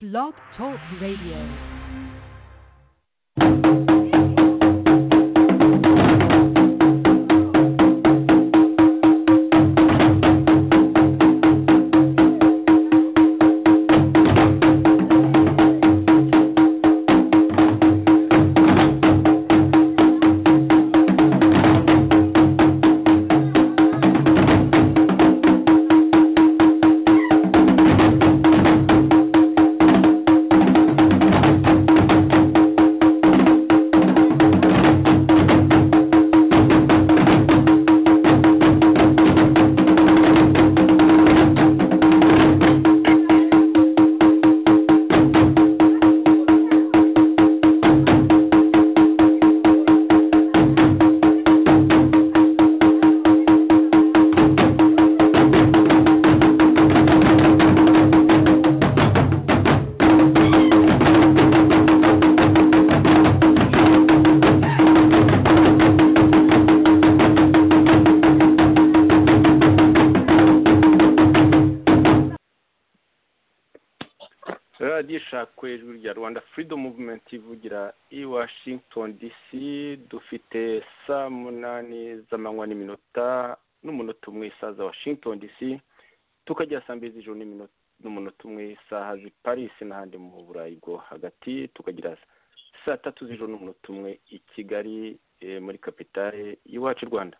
Blog Talk Radio. radiyo ishakwa ijwi rya rwanda freedom movement ivugira i washington dc dufite saa munani z'amanywa n'iminota n'umunota umwe isaha za washington dc tukagera saa mbiri z'ijoro n'iminota n'umunota umwe isaha z'i paris n'ahandi mu burayi bwo hagati tukagira saa tatu z'ijoro n'umunota umwe i kigali eh, muri kapitale y'iwacu i rwanda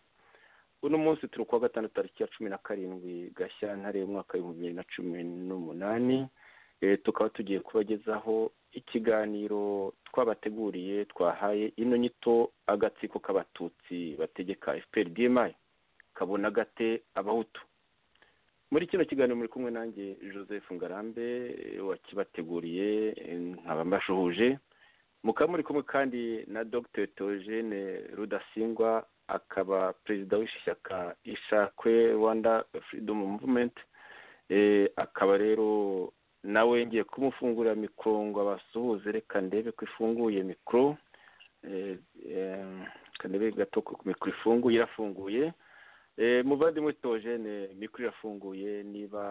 uno munsi turi kuwa gatandatu tariki ya cumi na karindwi gashyantare umwaka w'ibihumbi bibiri na cumi n'umunani Eh, tukaba tugiye kubagezaho ikiganiro twabateguriye twahaye ino nyito agatsiko k'abatutsi bategeka fpr bmi kabona gate abahutu muri kino kiganiro muri kumwe nanjye joseph ngarambe eh, wakibateguriye eh, nkaba mbashuhuje mukaba muri kumwe kandi na dr theogene rudasingwa akaba perezida w'ishyaka ishakwe rwanda freedom movement Eh, akaba rero nawe ngiye kumufungurira mikoro ngo abasuhuze reka ndebe ko ifunguye mikoro Eh, eh, reka ndebe gato ko mikoro ifunguye irafunguye Eh, muvandimwe tojene mikoro irafunguye niba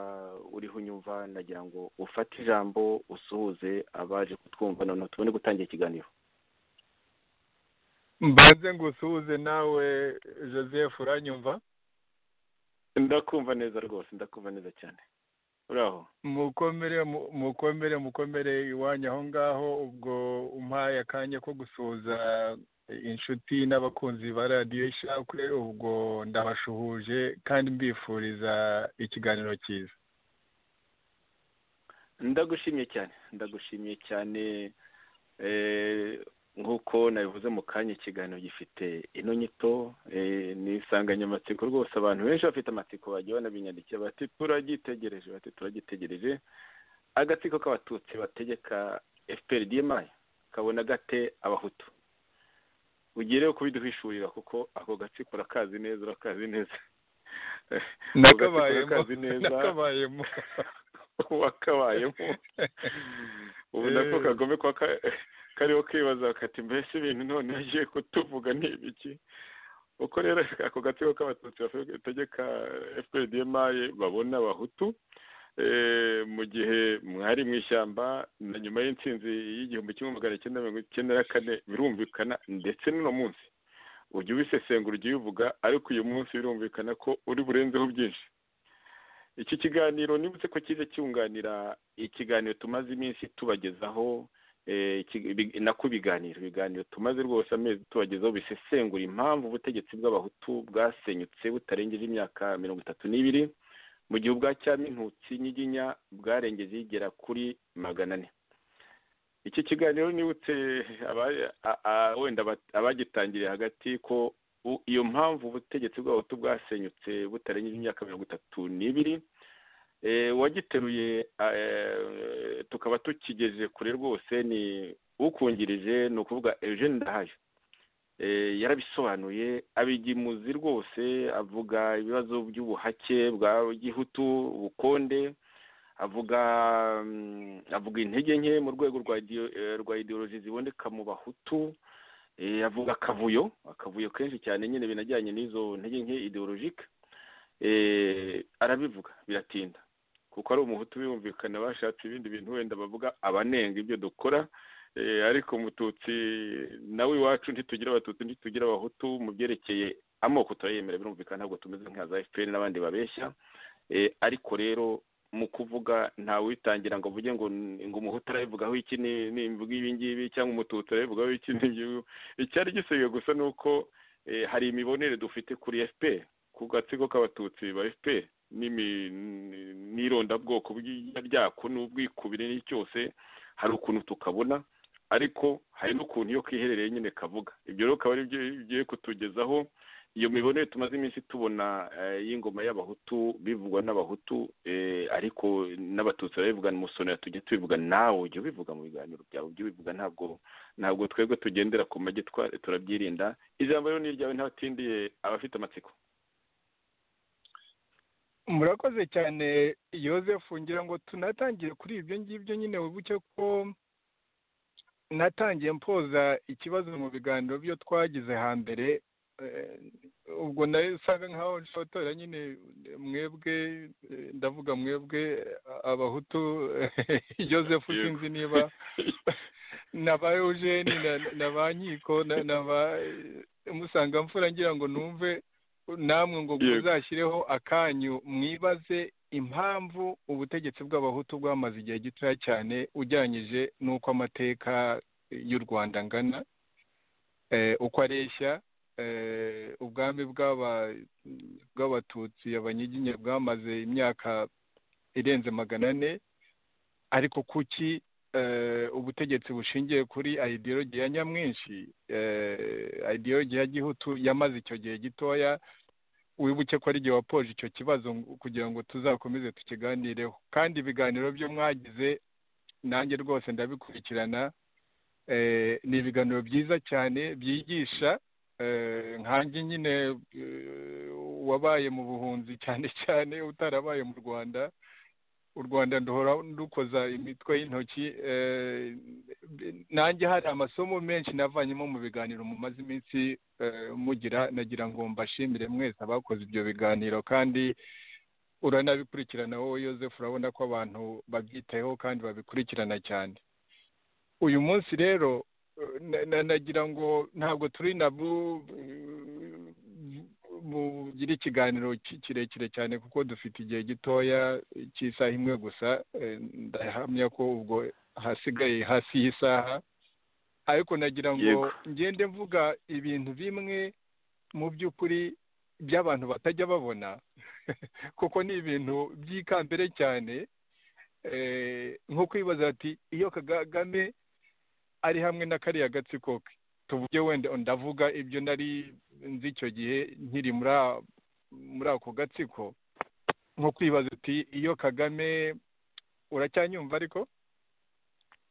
uriho unyumva nagira ngo ufate ijambo usuhuze abaje kutwumva noneho tubone gutangira ikiganiro mbanze ngusuhuze nawe joseph uranyumva ndakumva neza rwose ndakumva neza cyane uraho mukomere mu- mukomere mukomere iwanyu aho ngaho ubwo umpaye akanya ko gusuhuza inshuti n'abakunzi ba radiyo ishakwe ubwo ndabashuhuje kandi mbifuriza ikiganiro cyiza ndagushimye cyane ndagushimye cyane eh, nk'uko nabivuze mu kanya ikiganiro gifite ino nyito eh, ni insanganyamatsiko rwose abantu benshi bafite amatsiko bagiye banabinyandikira bati turagitegereje bati turagitegereje agatsiko k'abatutsi bategeka fpr dmi kabona gate abahutu ugiye rero kubiduhishurira kuko ako gatsiko urakazi neza urakazi neza nakabayemo Urakazi neza. nakabayemo wakabayemo ubu nako kagome kwa ka- kariho kibaza kati mbese ibintu none agiye kutuvuga ni ibiki uko rero ako gatsiko k'abatutsi bategeka fpdmi babona abahutu eh, mu gihe mwari mu ishyamba na nyuma y'intsinzi y'igihumbi kimwe magana cyenda mirongo icyenda na kane birumvikana ndetse n'uno munsi ujya ubisesengura ujya ubivuga ariko uyu munsi birumvikana ko uri burenzeho byinshi iki kiganiro nibutse ko kize cyunganira ikiganiro tumaze iminsi tubagezaho eh, iki- bi- nako ibiganiro ibiganiro tumaze rwose amezi tubagezaho bisesengura impamvu ubutegetsi bw'abahutu bwasenyutse butarengeje imyaka mirongo itatu n'ibiri mu gihe ubwa cyami intutsi nyiginya bwarengeje igera kuri magana ane iki kiganiro nibutse aba- a- a- wenda bat- abagitangiriye hagati ko u- iyo mpamvu ubutegetsi bw'abahutu bwasenyutse butarengeje imyaka mirongo itatu n'ibiri eh, uwagiteruye eh, tukaba tukigeze kure rwose ni ukungirije ni ukuvuga eugene ndahayo Eh, yarabisobanuye abigimuzi rwose avuga ibibazo by'ubuhake bwa gihutu ubukonde avuga mm, avuga intege nke mu rwego rwa ideo- eh, rwa ideoloji ziboneka mu bahutu Eh, avuga akavuyo akavuyo kenshi cyane nyine binajyanye n'izo ntege nke ideologike Eh, arabivuga biratinda ku kuko ari umuhutu biyumvikana bashatse ibindi bintu wenda bavuga abanenga ibyo dukora Eh, ariko umututsi nawe iwacu ntitugira abatutsi ntitugira abahutu mu byerekeye amoko turayemera birumvikana ntabwo tumeze nka za fpr n'abandi babeshya Eh, ariko rero mu kuvuga ntawitangira ngo uvuge ngo ngo umuhutu arabivugaho iki ni- nimvuga ibi ngibi cyangwa umututsi arabivugaho iki n'ibyo icyari gisigaye gusa ni uko eh, hari imibonere dufite kuri fpr ku gatsiko k'abatutsi ba fpr n'imi- n- n'irondabwoko bw'irya ryako n'ubwikubire n'icyose hari ukuntu tukabona ariko hari n'ukuntu iyo kiherereye nyine kavuga ibyo rero akaba ari byo bigiye kutugezaho iyo mibonere tumaze iminsi tubona eh, y'ingoma y'abahutu bivugwa n'abahutu eh, ariko n'abatutsi barabivugana umusonera tujya tubivuga nawe ujya ubivuga mu biganiro byawe ujya ubivuga ntabwo ntabwo twebwe tugendera ku magi twa- turabyirinda ijambo rero ni iryawe ntatindiye abafite amatsiko murakoze cyane Joseph ngira ngo tunatangire kuri ibyo ngibyo nyine wibuke ko natangiye mpoza ikibazo mu biganiro byo twagize hambere Eh, ubwo nayo usanga nkaho nshotora nyine mwebwe eh, ndavuga mwebwe eh, abahutu Joseph Yego. sinzi niba na ba Eugene na- na ba Nkiko na na ba musanga mfura ngira ngo numve namwe ngo Yego. muzashyireho akanyu mwibaze impamvu ubutegetsi bw'abahutu bwamaze igihe gitoya cyane ugereranyije n'uko amateka y'u Rwanda angana eh, uko areshya eh, ubwami bw'aba- bw'abatutsi abanyiginya bwamaze imyaka irenze magana ane ariko kuki eh, ubutegetsi bushingiye kuri ideologi ya nyamwinshi eh, ideologi ya gihutu yamaze icyo gihe gitoya wibuke ko ari igihe wapoje icyo kibazo ngo- kugira ngo tuzakomeze tukiganireho kandi ibiganiro byo mwagize nanjye rwose ndabikurikirana eh, ni ibiganiro byiza cyane byigisha eh, nkanjye nyine eh, wabaye mu buhunzi cyane cyane utarabaye mu rwanda u rwanda nduhora ndukoza imitwe y'intoki eh, nanjye hari amasomo menshi navanyemo mu biganiro mumaze iminsi eh, mugira nagira ngo mbashimire mwese abakoze ibyo biganiro kandi uranabikurikirana wowe Joseph urabona ko abantu babyitayeho kandi babikurikirana cyane uyu munsi rero eh, na- na- nagira ngo ntabwo turi nabu bugire ikiganiro ki- kirekire cyane kuko dufite igihe gitoya cy'isaha imwe gusa eh, ndahamya ko ubwo hasigaye hasi y'isaha ariko nagira ngo Yego. ngende mvuga ibintu bimwe mu by'ukuri by'abantu batajya babona kuko ni ibintu by'ikambere cyane eh, nko kwibaza ati iyo kagame ari hamwe na kariya gatsiko ke tuvuge wenda ndavuga ibyo nari nzi icyo gihe nkiri muri a- muri ako gatsiko nko kwibaza uti iyo kagame uracyanyumva ariko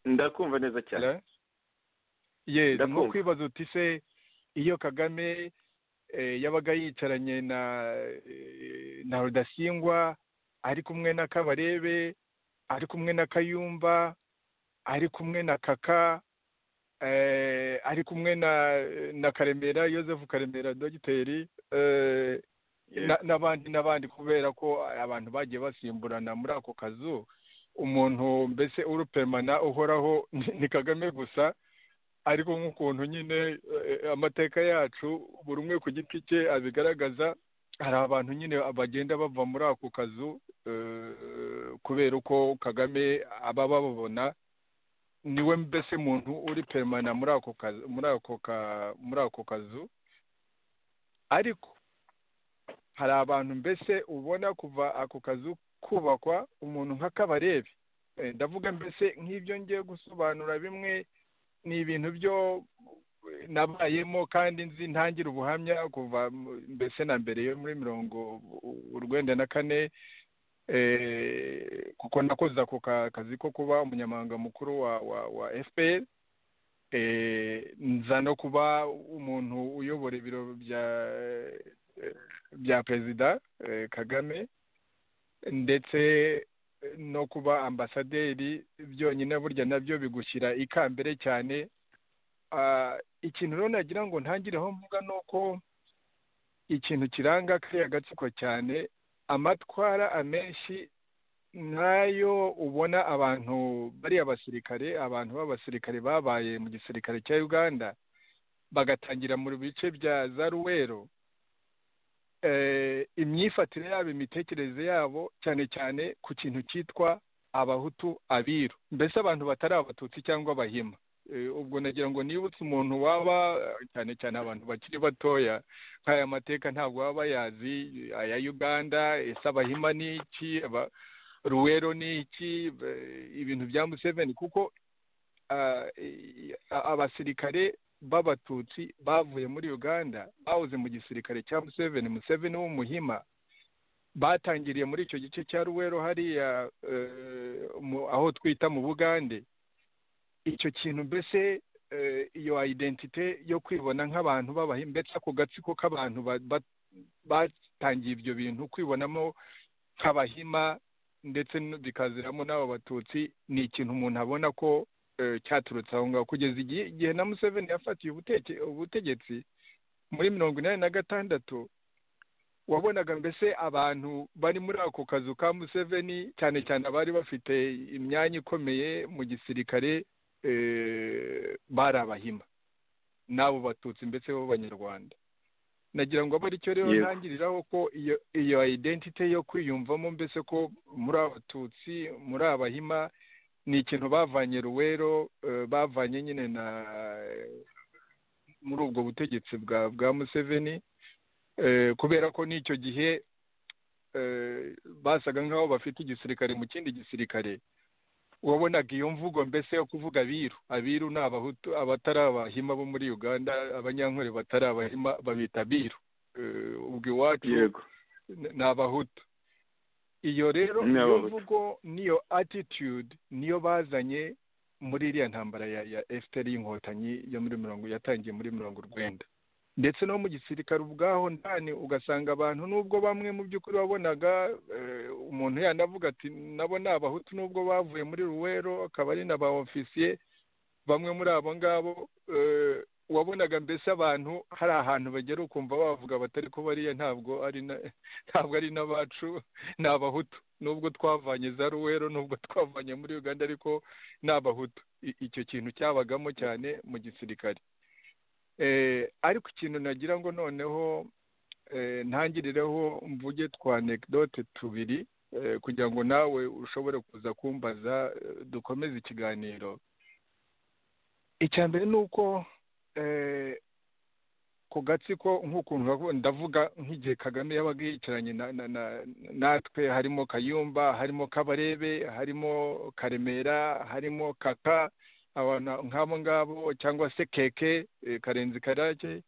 ndakumva neza cyane Hello? Yes, Ndakumva. nko kwibaza uti se iyo kagame eh, yabaga yicaranye na eh, na rudasingwa ari kumwe na kabarebe ari kumwe na kayumba ari kumwe na kaka eh, ari kumwe na na karemera joseph karemera dogiteri eh, Yego. na- n'abandi n'abandi kubera ko abantu bagiye basimburana muri ako kazu umuntu mbese urupemana uhoraho ni- ni kagame gusa ariko nk'ukuntu nyine eh, amateka yacu buri umwe ku giti cye abigaragaza hari abantu nyine bagenda bava muri ako kazu eh, kubera uko kagame aba bababona niwe mbese muntu uri peremana muri ako kazu muri ako ka muri ako kazu ariko hari abantu mbese ubona kuva ako kazu kubakwa umuntu nk'akabarebe Eh, ndavuga mbese nk'ibyo ngiye gusobanura bimwe ni ibintu byo nabayemo kandi nzi ntangira ubuhamya kuva mu- mbese na mbere yo muri mirongo u- urwenda na kane eh, kuko nakoze ako ka- kazi ko kuba umunyamabanga mukuru wa wa, wa fpr eh, nza no kuba umuntu uyobora ibiro bya bya perezida eh, kagame ndetse no kuba ambasaderi byonyine burya nabyo bigushyira ikambere cyane Ah, ikintu rero nagira ngo ntangireho mvuga ni uko ikintu kiranga kariya gatsiko cyane amatwara amenshi nk'ayo ubona abantu bariya basirikare abantu b'abasirikare babaye mu gisirikare cya uganda bagatangira mu bice bya za ruwero eh, imyifatire yabo imitekerereze yabo cyane cyane ku kintu cyitwa abahutu abiru mbese abantu batari abatutsi cyangwa abahima Eh, ubwo nagira ngo nibutse umuntu waba eh, cyane cyane abantu bakiri batoya nk'aya mateka ntabwo baba bayazi aya uganda ese abahima ni iki Aba- ruwero ni iki eh, ibintu bya museveni kuko ah, i- a- abasirikare b'abatutsi bavuye muri uganda bahoze mu gisirikare cya museveni museveni w'umuhima batangiriye muri icyo gice cya ruwero hariya eh, mu- aho twita mu bugande icyo kintu mbese eh, iyo identite yo kwibona nk'abantu b'abahima mbese ako gatsiko k'abantu ba- ba- batangiye ibyo bintu kwibonamo nk'abahima ndetse n- bikaziramo n'abo batutsi ni ikintu umuntu abona ko eh, cyaturutse aho ngaho kugeza igihe igihe na museveni yafatiye ubuteke- ubutegetsi muri mirongo inani na gatandatu wabonaga mbese abantu bari muri ako kazu ka museveni cyane cyane abari bafite imyanya ikomeye mu gisirikare eh, bari abahima n'abo batutsi mbese b'abanyarwanda nagira ngo abe aricyo rero Yego. ntangiriraho ko iyo iyo identite yo kwiyumvamo mbese ko muri abatutsi muri abahima ni ikintu bavanye ruwero eh, bavanye nyine na muri ubwo butegetsi bwa bwa museveni eh, kubera ko n'icyo gihe eh, basaga nk'aho bafite igisirikare mu kindi gisirikare wabonaga iyo mvugo mbese yo kuvuga abiru abiru ni abahutu abatari abahima bo muri uganda abanyankore batari abahima babita abiru Eh, ubwo iwacu yego n- ni abahutu iyo rero Ni niyo Abahutu. mvugo niyo attitude niyo bazanye muri iriya ntambara ya, ya FPR y'inkotanyi yo muri mirongo yatangiye muri mirongo urwenda ndetse no mu gisirikare ubwaho ndani ugasanga abantu nubwo bamwe mu by'ukuri wabonaga eh, umuntu yanavuga ati nabo ni abahutu nubwo bavuye muri ruwero akaba ari n'aba ofisiye bamwe muri abo ngabo eh, wabonaga mbese abantu hari ahantu bagera ukumva bavuga batari ko bariya ntabwo ari na ntabwo ari n'abacu ni abahutu nubwo twavanye za ruwero nubwo twavanye muri uganda ariko ni abahutu I- icyo kintu cyabagamo cyane mu gisirikare Eh, ariko ikintu nagira ngo noneho eh, ntangirireho mvuge twa anekdote tubiri eh, kugira ngo nawe ushobore kuza kumbaza eh, dukomeze ikiganiro icya mbere ni uko eh, ku gatsiko nk'ukuntu bavuga- ndavuga nk'igihe kagame yabaga yicaranye na- na- na- natwe harimo kayumba harimo kabarebe harimo karemera harimo kaka abantu nk'abo ngabo cyangwa se keke eh, karenzi karake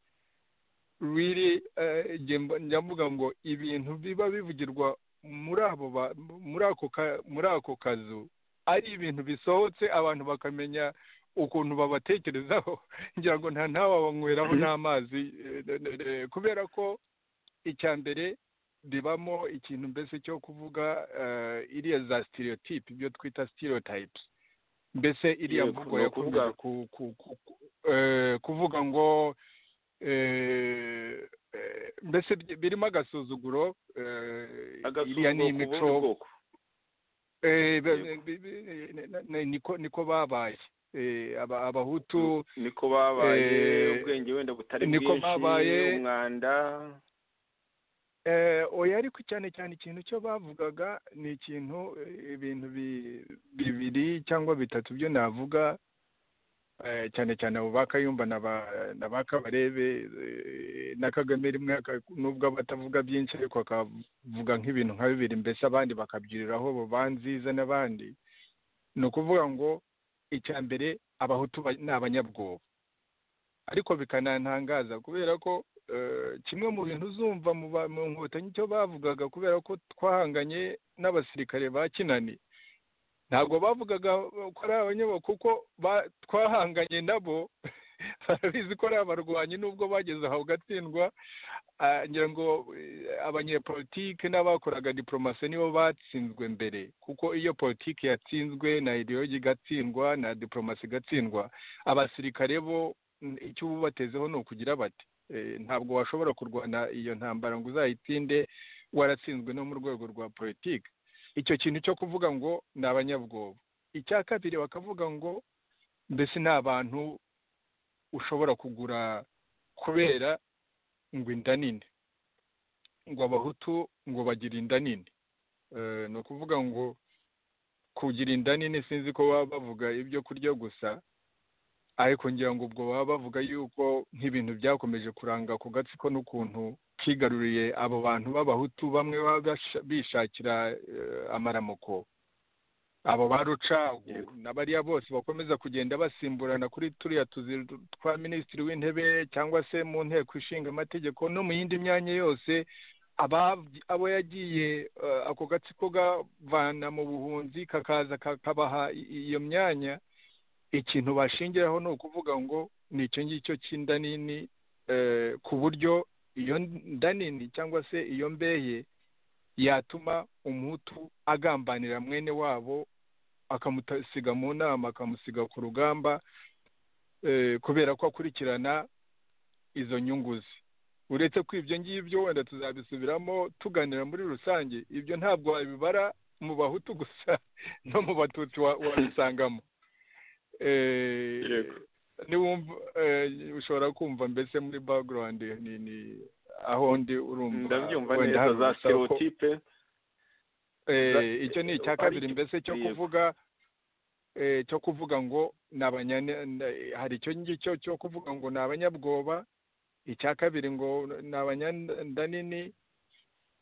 really eh, njye mba- njya mvuga ngo ibintu biba bivugirwa muri abo ba- muri ako ka- muri ako kazu ari ibintu bisohotse abantu bakamenya ukuntu babatekerezaho ngira ngo nta ntawe wabanyweraho Mhm. n'amazi eh, eh, eh, kubera ko icya mbere ribamo ikintu mbese cyo kuvuga eh, iriya za stereotype ibyo twita stereotypes mbese iriya Yego, mvugo ni yo ukuvuga- kuvuga ku- ku- ku- ku- eh, kuvuga ngo eh, eh, mbese bi- birimo agasuzuguro eh, iriya agasuzuguro ku bundi ni imico bwoko Eh, be- Yego. be- be- ne- ne- ne- niko niko babaye Eh, aba- abahutu niko babaye Eh, ubwenge wenda butari niko bwinshi babaye- umwanda eh, oya ariko cyane cyane ikintu cyo bavugaga ni ikintu eh, ibintu bi- bibiri cyangwa bitatu byo navuga eh, cyane cyane abo ba kayumba na ba- na ba kabarebe eh, na kagame rimwe aka- nubwo aba atavuga byinshi ariko akavuga nk'ibintu nka bibiri mbese abandi bakabyuriraho bo ba nziza n'abandi ni ukuvuga ngo icya mbere abahutu ba- ni abanyabwoba ariko bikanantangaza kubera ko eh, kimwe mu bintu uzumva mu ba- mu nkotanyi cyo bavugaga kubera ko twahanganye n'abasirikare ba kinani ntabwo bavugaga ko ari abanyabwoba kuko ba- twahanganye nabo barabizi ko ari abarwanyi nubwo bageze aho gatsindwa ah, ngira ngo eh, abanyepolitike n'abakoraga diporomasi nibo batsinzwe mbere kuko iyo politiki yatsinzwe na ideologi igatsindwa na diporomasi igatsindwa abasirikare bo mm, icyo uba ubatezeho ni ukugira bati Eh, ntabwo washobora kurwana iyo ntambara ngo uzayitsinde waratsinzwe no mu rwego rwa politiki icyo kintu cyo kuvuga ngo ni abanyabwoba icya kabiri bakavuga ngo mbese ni abantu ushobora kugura kubera ngo inda nini ngo abahutu ngo bagira inda nini Eh, ni ukuvuga ngo kugira inda nini sinzi ko baba bavuga ibyo kurya gusa ariko ngira ngo ubwo baba bavuga yuko nk'ibintu byakomeje kuranga ku gatsiko n'ukuntu kigaruriye abo bantu b'abahutu bamwe baba basha- bishakira eh, amaramuko abo ba rucagu Yego. na bariya bose bakomeza kugenda basimburana kuri turiya tuzi twa minisitiri w'intebe cyangwa se mu nteko ishinga amategeko no mu yindi myanya yose ababyi- abo yagiye eh, ako gatsiko gavana mu buhunzi kakaza kakabaha i- iyo myanya ikintu bashingiraho ni ukuvuga ngo ni icyo ngicyo cy'inda nini eh, ku buryo iyo nda nini cyangwa se iyo mbeye yatuma umuhutu agambanira mwene wabo akamusiga mu nama akamusiga ku rugamba eh, kubera ko akurikirana izo nyungu ze uretse ko ibyo ngibyo wenda tuzabisubiramo tuganira muri rusange ibyo ntabwo wabibara mu bahutu gusa no mu batutsi wa- wabisangamo Eh, Yego. niwumva eh, ushobora kumva mbese muri background ni ni aho ndi urumva ndabyumva wenda neza hari za urusaku. stereotipe Eh, Za- icyo ni icya ari kabiri icyo- mbese cyo yego. kuvuga eh, cyo kuvuga ngo ni abanyane na- hari icyo ngicyo cyo kuvuga ngo ni abanyabwoba icya kabiri ngo ni abanyanda nini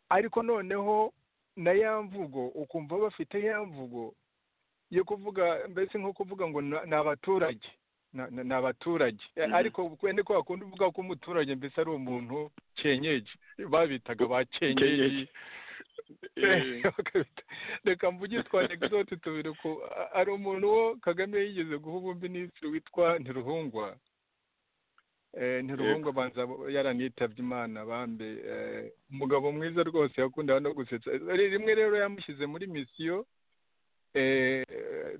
ariko noneho na ya mvugo ukumva bafite ya mvugo yo kuvuga mbese nko kuvuga ngo na- ni abaturage Na- na- ni abaturage Eh, Mhm. ariko wenda ko wakunda uvuga ko umuturage mbese ari umuntu kenyeji babitaga ba kenyeji Kenyeji. Eh, Bakabita- reka mvuge twa anegdote tubiri ku a- hari umuntu wo kagame yigeze guha ubuminisitiri witwa ntiruhungwa Eh, ntiruhungwa banza bo- yaranitabye imana bambe Eh, umugabo mwiza rwose yakundaga no gusetsa Eh, rimwe rero yamushyize muri misiyo eh,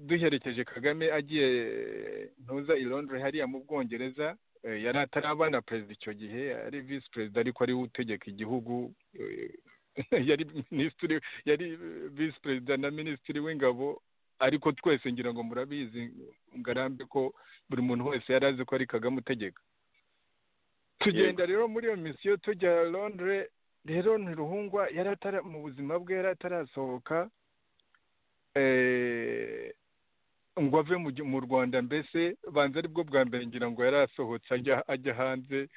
duherekeje kagame agiye eh, ntuza i londres hariya mu bwongereza eh, yari ataraba na perezida icyo gihe ari visi perezida ariko ariwe utegeka igihugu eh, yari minisitiri yari visi perezida na minisitiri w'ingabo ariko twese ngira ngo murabizi ngarambe ko buri muntu wese yari azi ko ari kagame utegeka tugenda rero muri iyo misiyo tujya londres rero ntiruhungwa yari atara mu buzima bwe yari atarasohoka eh, ngo ave mu gi- mu rwanda mbese banza aribwo bwa mbere ngira ngo yari asohotse ajya ajya hanze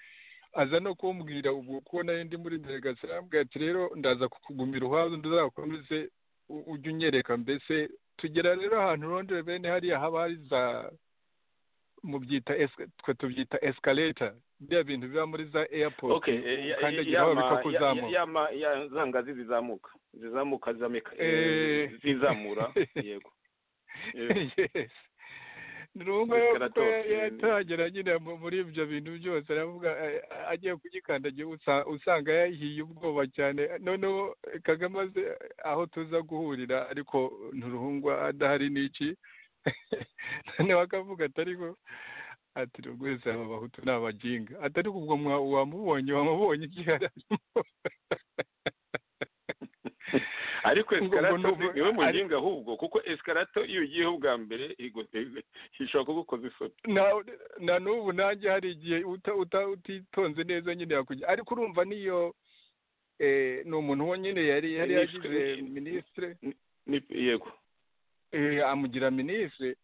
aza no kumbwira ubwo ko nari ndi muri delegasiyo arambwira ati rero ndaza kukugumira uhaba ndazakomeze u- ujye unyereka mbese tugera rero ahantu rondere bene hariya haba hari za mu byita esi- twe tubyita esikareta biriya bintu biba muri za airport okay eh, ya- ukandagiraho yama- bikakuzamuka. ya- yama- ya- za ngazi zizamuka zizamuka zameka- Eh. eh, zizamura yego Yego. yes ni ngombwa Yes, rero kuko karatosi, yari atangira nyine mu- muri ibyo bintu byose aravuga eh, agiye kugikandagira usa- usanga yahiye ubwoba cyane noneho kagame azi aho tuza guhurira ariko nturuhungwa adahari n'iki noneho akavuga ati ariko ati rwese aba bahutu ni abajinga ati ariko ubwo mwa- wamubonye wamubonye igihe ariko Ngo- ngo escalator nubu- niwe ari- mujinga ahubwo kuko escalator iyo ugiyeho ubwa mbere igu- ishobora kugukoza isoni na na n'ubu nanjye hari igihe uta- uta- utitonze neza nyine yakujya ariko urumva niyo eh, ni umuntu wo nyine yari yari Ni- yagize ni- minisitire Ni- yego eh, amugira minisitire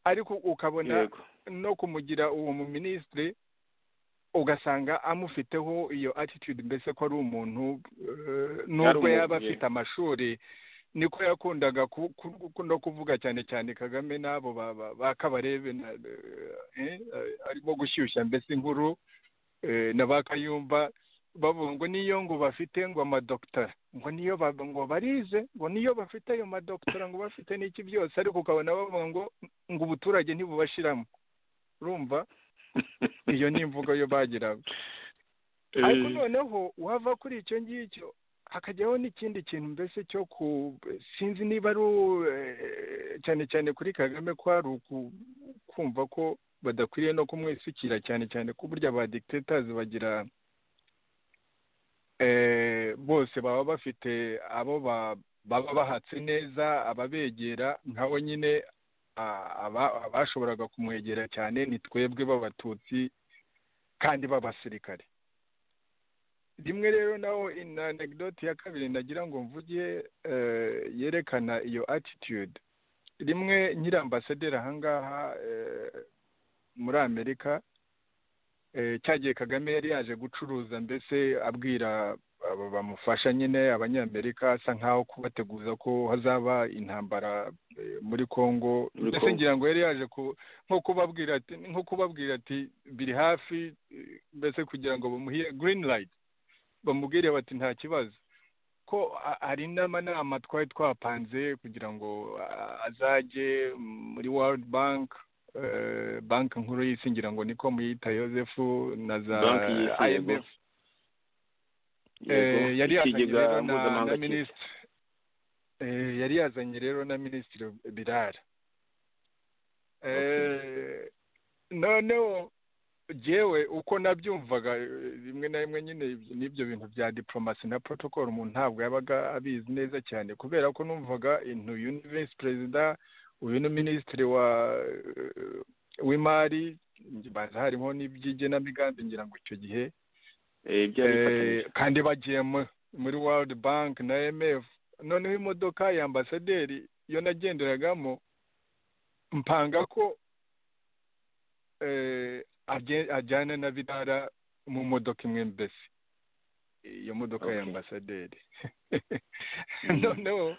ariko ukabona yego no kumugira uwo mu minisitire ugasanga amufiteho iyo attitude mbese ko ari umuntu eh, nubwo umuntu, yego. yaba afite amashuri niko yakundaga ku- ku- ku- no kuvuga cyane cyane kagame n'abo ba- ba- ba kabarebe na, eh, eh, arimo gushyushya mbese inkuru eh, na ba kayumba bavuga ngo niyo ngo bafite ngo amadoktora ngo niyo ba- ngo barize ngo niyo bafite ayo madoktora ngo bafite n'iki byose ariko ukabona bavuga ngo ngo ubuturage ntibubashiramo urumva iyo ni imvugo yo bagiraga ariko Eh, noneho wava kuri icyo ngicyo hakajyaho n'ikindi kintu mbese cyo ku sinzi niba ari u- eh, cyane cyane kuri kagame ko hari uku- kumva ko badakwiriye no kumwisukira cyane cyane ko burya ba dictators bagira eh, bose baba bafite abo ba baba bahatse neza ababegera nkawe nyine a- aba- abashoboraga kumwegera cyane ni twebwe b'abatutsi kandi b'abasirikare rimwe rero naho in anegdote ya kabiri nagira ngo mvuge eh, yerekana iyo attitude rimwe nkiri ambasaderi ahangaha eh, muri amerika eh, cya gihe kagame yari yaje gucuruza mbese abwira abo bamufasha nyine abanyamerika asa nkaho kubateguza ko hazaba intambara eh, muri congo Muri mbese Congo. ngira ngo yari yaje ku nko kubabwira ati nko kubabwira ati biri hafi eh, mbese kugira ngo bamuhe green light bamubwire bati nta kibazo ko a- hari n'amanama twari twapanze kugira ngo a- azajye muri world bank eh, banki nkuru y'isi ngira ngo niko muyita yosefu na za Banki y'isi, yego. imf Eh, yari yazanye ikigega rero na, mpuzamahanga na cy'isi. minisitiri eh, yari yazanye rero na minisitiri birara eh, noneho jewe uko nabyumvaga eh, rimwe na rimwe nyine ibyo- n'ibyo bintu bya diplomasi na protocol umuntu ntabwo yabaga abizi neza cyane kubera ko numvaga intu uyu ni visi perezida uyu ni minisitiri wa eh, w'imari baza harimo n'iby'igenamigambi ngira ngo icyo gihe Eh, ibyo yabifatanyije Eh, kandi bagiye mu- muri world bank na mf noneho imodoka ya ambasaderi iyo nagenderagamo mpanga ko eh, aje- ajyana na birara mu modoka imwe mbese iyo modoka ya Okay. ambasaderi Mhm. noneho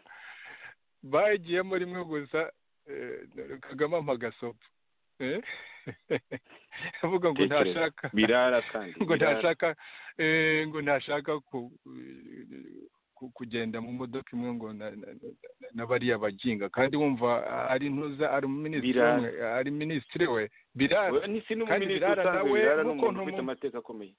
bagiyemo rimwe gusa eh, kagame ampa agasopo eh? avuga ngo Tekereza. ntashaka birara kandi ngo birara. ntashaka eh, ngo ntashaka ku- ku- kugenda mu modoka imwe ngo na- na- na- na bariya baginga kandi wumva ari ntuza ari minisitiri Birara. umwe ari minisitiri we birara Oya, ni si kandi n'umuminisitiri Birara usanzwe nawe birara ni n'uko umuntu ntumu- ufite amategeko akomeye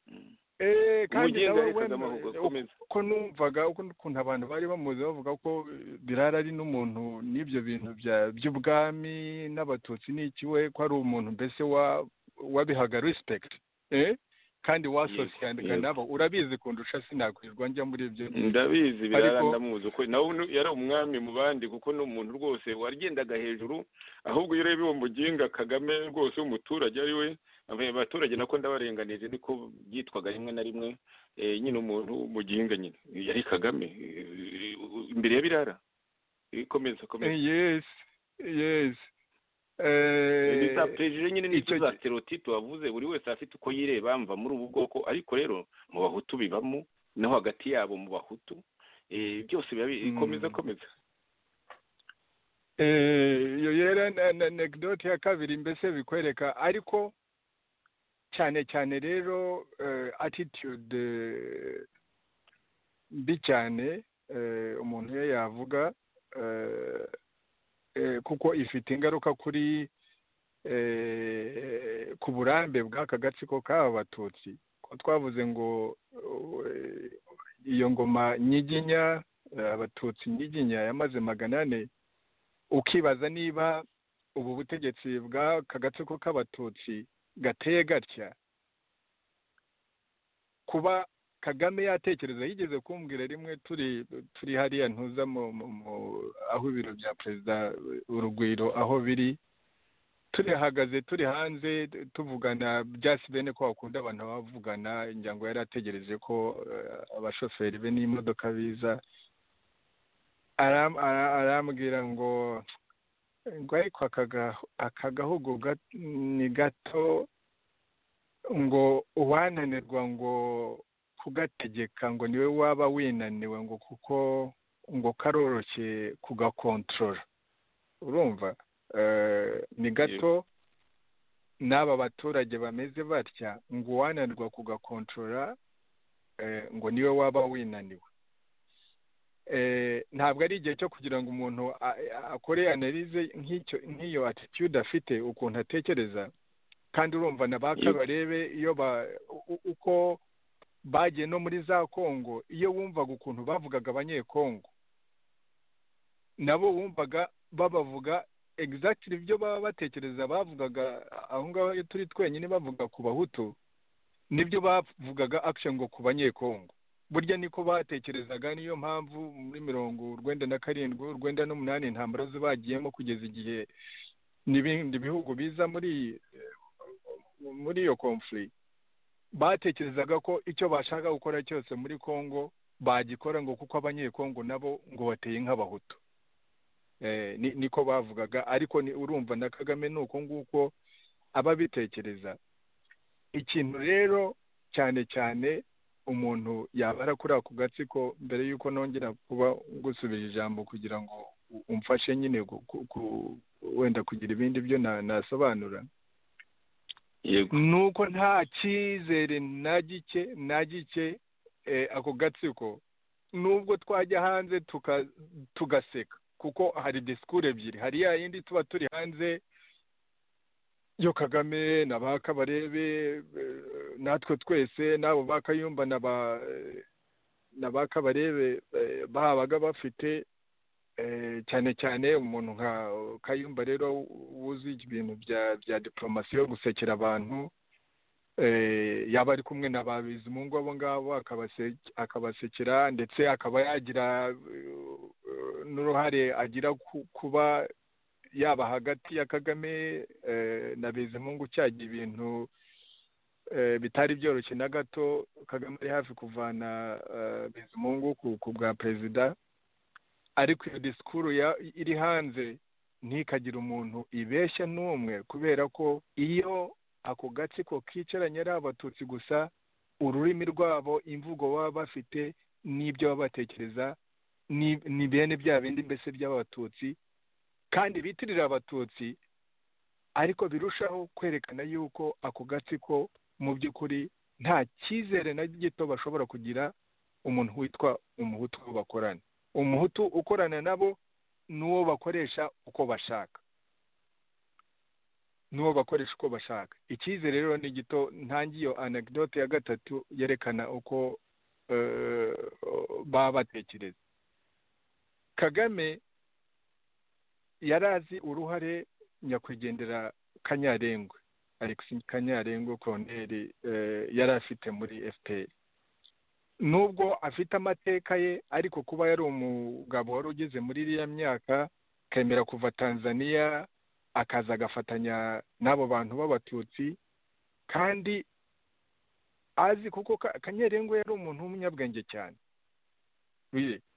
Mm. Eh, kandi umugenda nawe yahitaga wemeye- amahugo komeza uko numvaga uko ukuntu abantu bari bamuzi bavuga ko eh, birara ari n'umuntu n'ibyo bintu bya- by'ubwami n'abatutsi n'ikiwe ko ari umuntu mbese wa- wabihaga respect eh? kandi wasosiyanaga yego. nabo urabizi kundusha sinakwirirwa njya muri ibyo ndabizi birara Ariko- ndamuzi ukuri nawe nu- yari umwami mu bandi kuko ni umuntu rwose wagendaga hejuru ahubwo iyo ureba uwo muginga kagame rwose w'umuturage ari we aba- abaturage nako ndabarenganije niko byitwaga rimwe na rimwe eh, nyine umuntu w'umuginga nyine yari kagame eh, imbere ya birara Eh, komeza komeza Eh, yes yes Eh, ni za perezida nyine ni icyo za gi- stereotipe wavuze buri wese afite uko yireba mva muri ubu bwoko ariko rero mu bahutu bibamo no hagati yabo mu bahutu eh, byose biba bi- Mm. komeza komeza Eh, iyo yera na- na anekdote ya kabiri mbese bikwereka ariko cyane cyane rero eh, attitude eh, mbi cyane eh, umuntu iyo yavuga eh, eh, kuko ifite ingaruka kuri eh, ku burambe bw'aka gatsiko k'aba batutsi ko twavuze ngo eh, iyo ngoma nyiginya eh, abatutsi nyiginya yamaze magana ane ukibaza niba ubu butegetsi bw'aka gatsiko k'abatutsi gateye gatya kuba kagame yatekereza yigeze kumbwira rimwe turi turi hariya ntuza mu, mu, mu aho ibiro bya perezida urugwiro aho biri turihagaze turi hanze tuvugana byasi bene ko bakunda abantu bavugana ngira ngo yari ategereje ko eh, abashoferi be n'imodoka biza aram, ara- arambwira ngo ngo ariko akagahu- aka gahugu gat- ni gato ngo uwananirwa ngo kugategeka ngo niwe waba winaniwe ngo kuko ngo karoroshye kugakontorora urumva Eh, ni gato n'aba baturage bameze batya ngo uwananirwa kugakontorora eh, ngo niwe waba winaniwe Eh, ntabwo ari igihe cyo kugira ngo umuntu a- a- akore analize nk'icyo nk'iyo attitude afite ukuntu atekereza kandi urumva na ba Yego. kabarebe iyo ba u- u- uko bagiye no muri za kongo iyo wumvaga ukuntu bavugaga abanyekongo nabo wumvaga babavuga exactly ibyo baba batekereza bavugaga aho ngaho iyo turi twenyine bavuga ku bahutu nibyo bavugaga action ngo ku banyekongo burya niko batekerezaga niyo mpamvu muri mirongo urwenda na karindwi urwenda n'umunani intambara zo bagiyemo kugeza igihe n'ibindi bihugu biza muri muri iyo konfuri batekerezaga ko icyo bashaka gukora cyose muri congo bagikora ngo kuko abanyekongo nabo ngo bateye nk'abahutu niko bavugaga ariko urumva na kagame ni uko nguko ababitekereza ikintu rero cyane cyane umuntu yabara kuri ako gatsiko mbere y'uko nongera kuba gusubira ijambo kugira ngo umfashe nyine wenda kugira ibindi byo nasobanura ni uko nta cyizere na gike na gike ako gatsiko nubwo twajya hanze tugaseka kuko hari disikuru ebyiri hari ya yindi tuba turi hanze yo kagame na ba kabarebe natwe twese n'abo ba kayumba na ba kabarebe babaga bafite cyane cyane umuntu nka kayumba rero wuzi ibintu bya diporomasi yo gusekera abantu yaba ari kumwe na ba bizimungu abo ngabo akabasekera ndetse akaba yagira n'uruhare agira kuba yaba hagati ya kagame na bizimungu cyagiye ibintu bitari byoroshye na gato kagame ari hafi kuvana bizimungu ku bwa perezida ariko iyo disikuru iri hanze ntikagire umuntu ibeshya n'umwe kubera ko iyo ako gatsiko kicaranye ari abatutsi gusa ururimi rwabo imvugo baba bafite n'ibyo baba batekereza ni bene bya bindi mbese by'abatutsi kandi bitirira abatutsi ariko birushaho kwerekana yuko ako gatsiko mu by'ukuri nta cyizere na gito bashobora kugira umuntu witwa umuhutu bakorana umuhutu ukorana nabo n'uwo bakoresha uko bashaka n'uwo bakoresha uko bashaka icyizere rero ni gito ntangiyo anecdote ya gatatu yerekana uko baba batekereza kagame yari azi uruhare nyakwigendera kanyarengwe alex kanyarengwe koroneri yari afite muri fpr nubwo afite amateka ye ariko kuba yari umugabo wari ugeze muri iriya myaka akemera kuva tanzania akaza agafatanya n'abo bantu b'abatutsi kandi azi kuko kanyarengwe yari umuntu w'umunyabwenge cyane